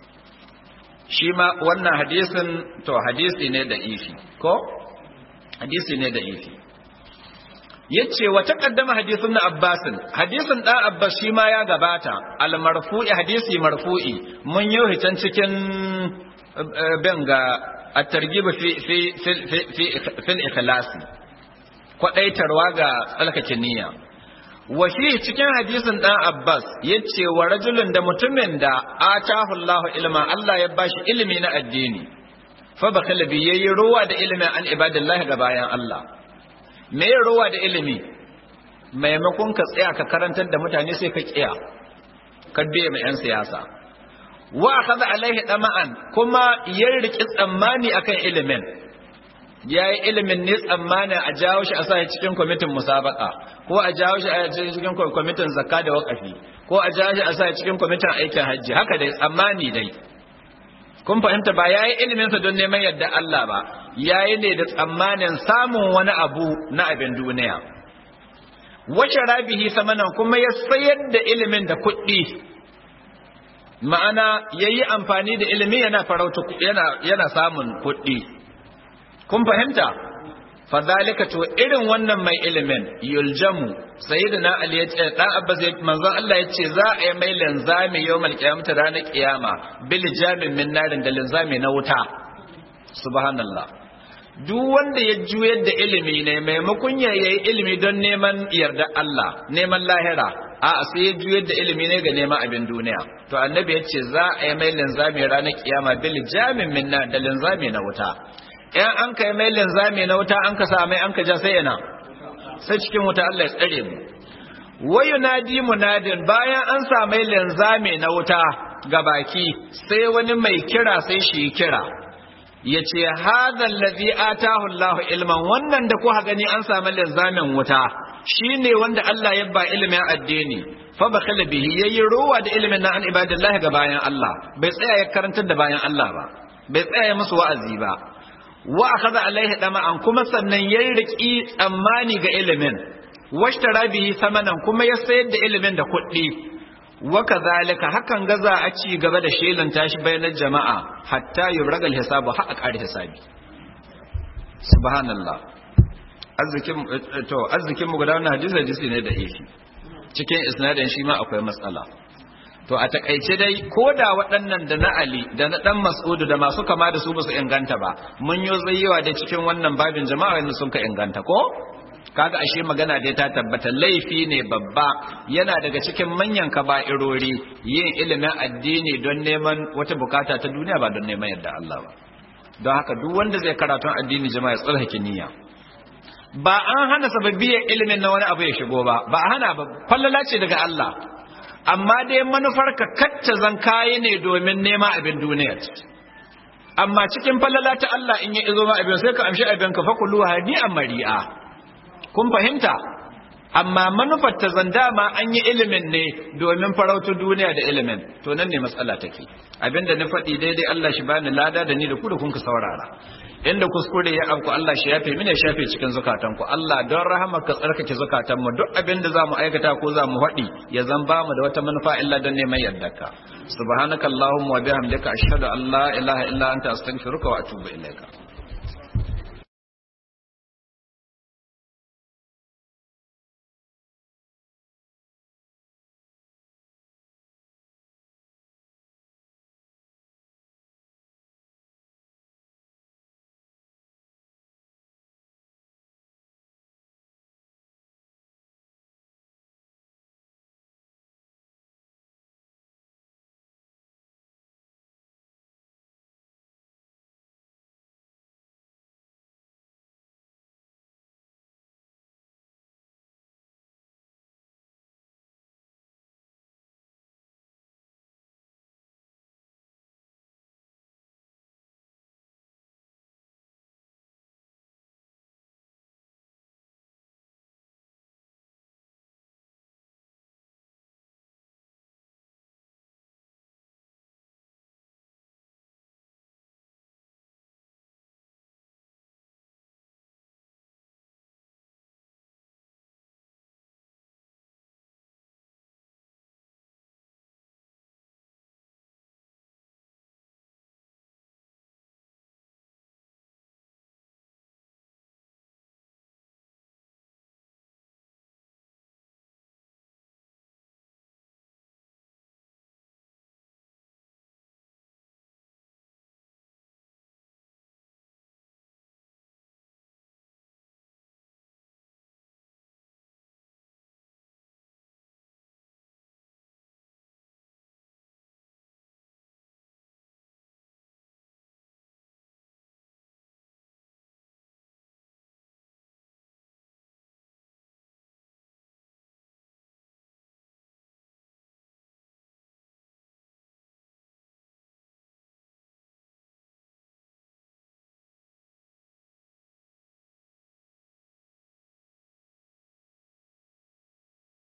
A: shi ma wannan hadisin to hadisi ne da ifi ko hadisi ne da ifi yace wa taqaddama hadisin na Abbas hadisin dan Abbas shi ma ya gabata al marfu'i hadisi marfu'i mun yi hitan cikin benga at-targhib fi fi fi fi fil ikhlas kwadaitarwa ga tsalkake niyya wa fi cikin hadisin dan Abbas yace wa rajulun da mutumin da atahu Allahu ilma Allah ya bashi ilimi na addini fa bakala bi yayi ruwa da ilimin an ibadillahi ga bayan Allah me ya ruwa da ilimi maimakon ka tsaya ka karantar da mutane sai ka kiya ka biye mai yan siyasa wa akhadha alaihi dama'an kuma ya riki tsammani akan ilimin yayi ilimin ne tsammani a jawo shi a sa cikin kwamitin musabaka ko a jawo shi a cikin kwamitin zakka da waqafi ko a jawo shi a sa cikin kwamitin aikin hajji haka dai tsammani dai kun fahimta ba yayi ilimin sa don neman yadda Allah ba yayi ne da tsammanin samun wani abu na abin duniya wace rabihi samanan kuma ya sayar da ilimin da kuɗi ma'ana yayi amfani da ilimi yana farauta yana yana samun kuɗi kun fahimta fadhalika to irin wannan mai ilimin yuljamu sayyidina ali ya ce dan abbas manzon Allah ya ce za a yi mai linzami yawmal qiyamah ranar kiyama bil jamin min narin da linzami na wuta subhanallah duk wanda ya juyar da ilimi ne maimakon ya yi ilimi don neman yarda Allah neman lahira a sai ya juyar da ilimi ne ga neman abin duniya to annabi ya ce za a yi mai linzami ranar kiyama bil jamin min da linzami na wuta in an kai mai linzami na wuta an ka sa mai an ka ja sai yana sai cikin wuta Allah ya tsare mu wayu nadi munadin bayan an sa mai linzami na wuta ga baki sai wani mai kira sai shi kira ya ce hadha allazi atahu Allah ilman wannan da kuka gani an samu linzamin wuta shine wanda Allah ya ba ilimin addini fa bakhala bihi yayi ruwa da ilimin na an ibadillah ga bayan Allah bai tsaya ya karantar da bayan Allah ba bai tsaya musu wa'azi ba wa akhadha alaihi dama'an kuma sannan yayi riki tsammani ga ilimin washtara bihi samanan kuma ya sayar da ilimin da kuɗi wa kadhalika hakan ga za a ci gaba da shelan tashi bayanan jama'a hatta yubragal hisabu har a ƙari hisabi subhanallah arzikin to arzikin mu guda wannan hadisi hadisi ne da ifi cikin isnadin shi ma akwai matsala to a takaice dai ko da waɗannan da na Ali da na dan Mas'udu da masu kama da su ba su inganta ba mun yi zayyawa da cikin wannan babin jama'a yanzu sun ka inganta ko kaga ashe magana dai ta tabbata laifi ne babba yana daga cikin manyan kaba'irori yin ilimin addini don neman wata bukata ta duniya ba don neman yadda Allah ba don haka duk wanda zai karatun addini jama'a ya tsarkake niyya ba an hana sababbiyar ilimin na wani abu ya shigo ba ba a hana ba fallala ce daga Allah amma dai manufar ka kacce zan kayi ne domin nema abin duniya amma cikin fallala ta Allah in ya izo ma abin sai ka amshi abin ka fakulu hadi'an mari'a kun fahimta amma manufar ta zanda ma an yi ilimin ne domin farautu duniya da ilimin to nan ne matsala take abinda na faɗi daidai Allah shi bani lada da ni da ku da kun ka saurara inda kuskure ya afku Allah shi yafe mini shafe cikin zukatan ku Allah don rahama ka tsarkake zukatan mu duk abinda zamu aikata ko zamu faɗi ya zan ba mu da wata manufa illa don neman yardarka subhanakallahumma wa bihamdika ashhadu an la ilaha illa anta astaghfiruka wa atubu ilaika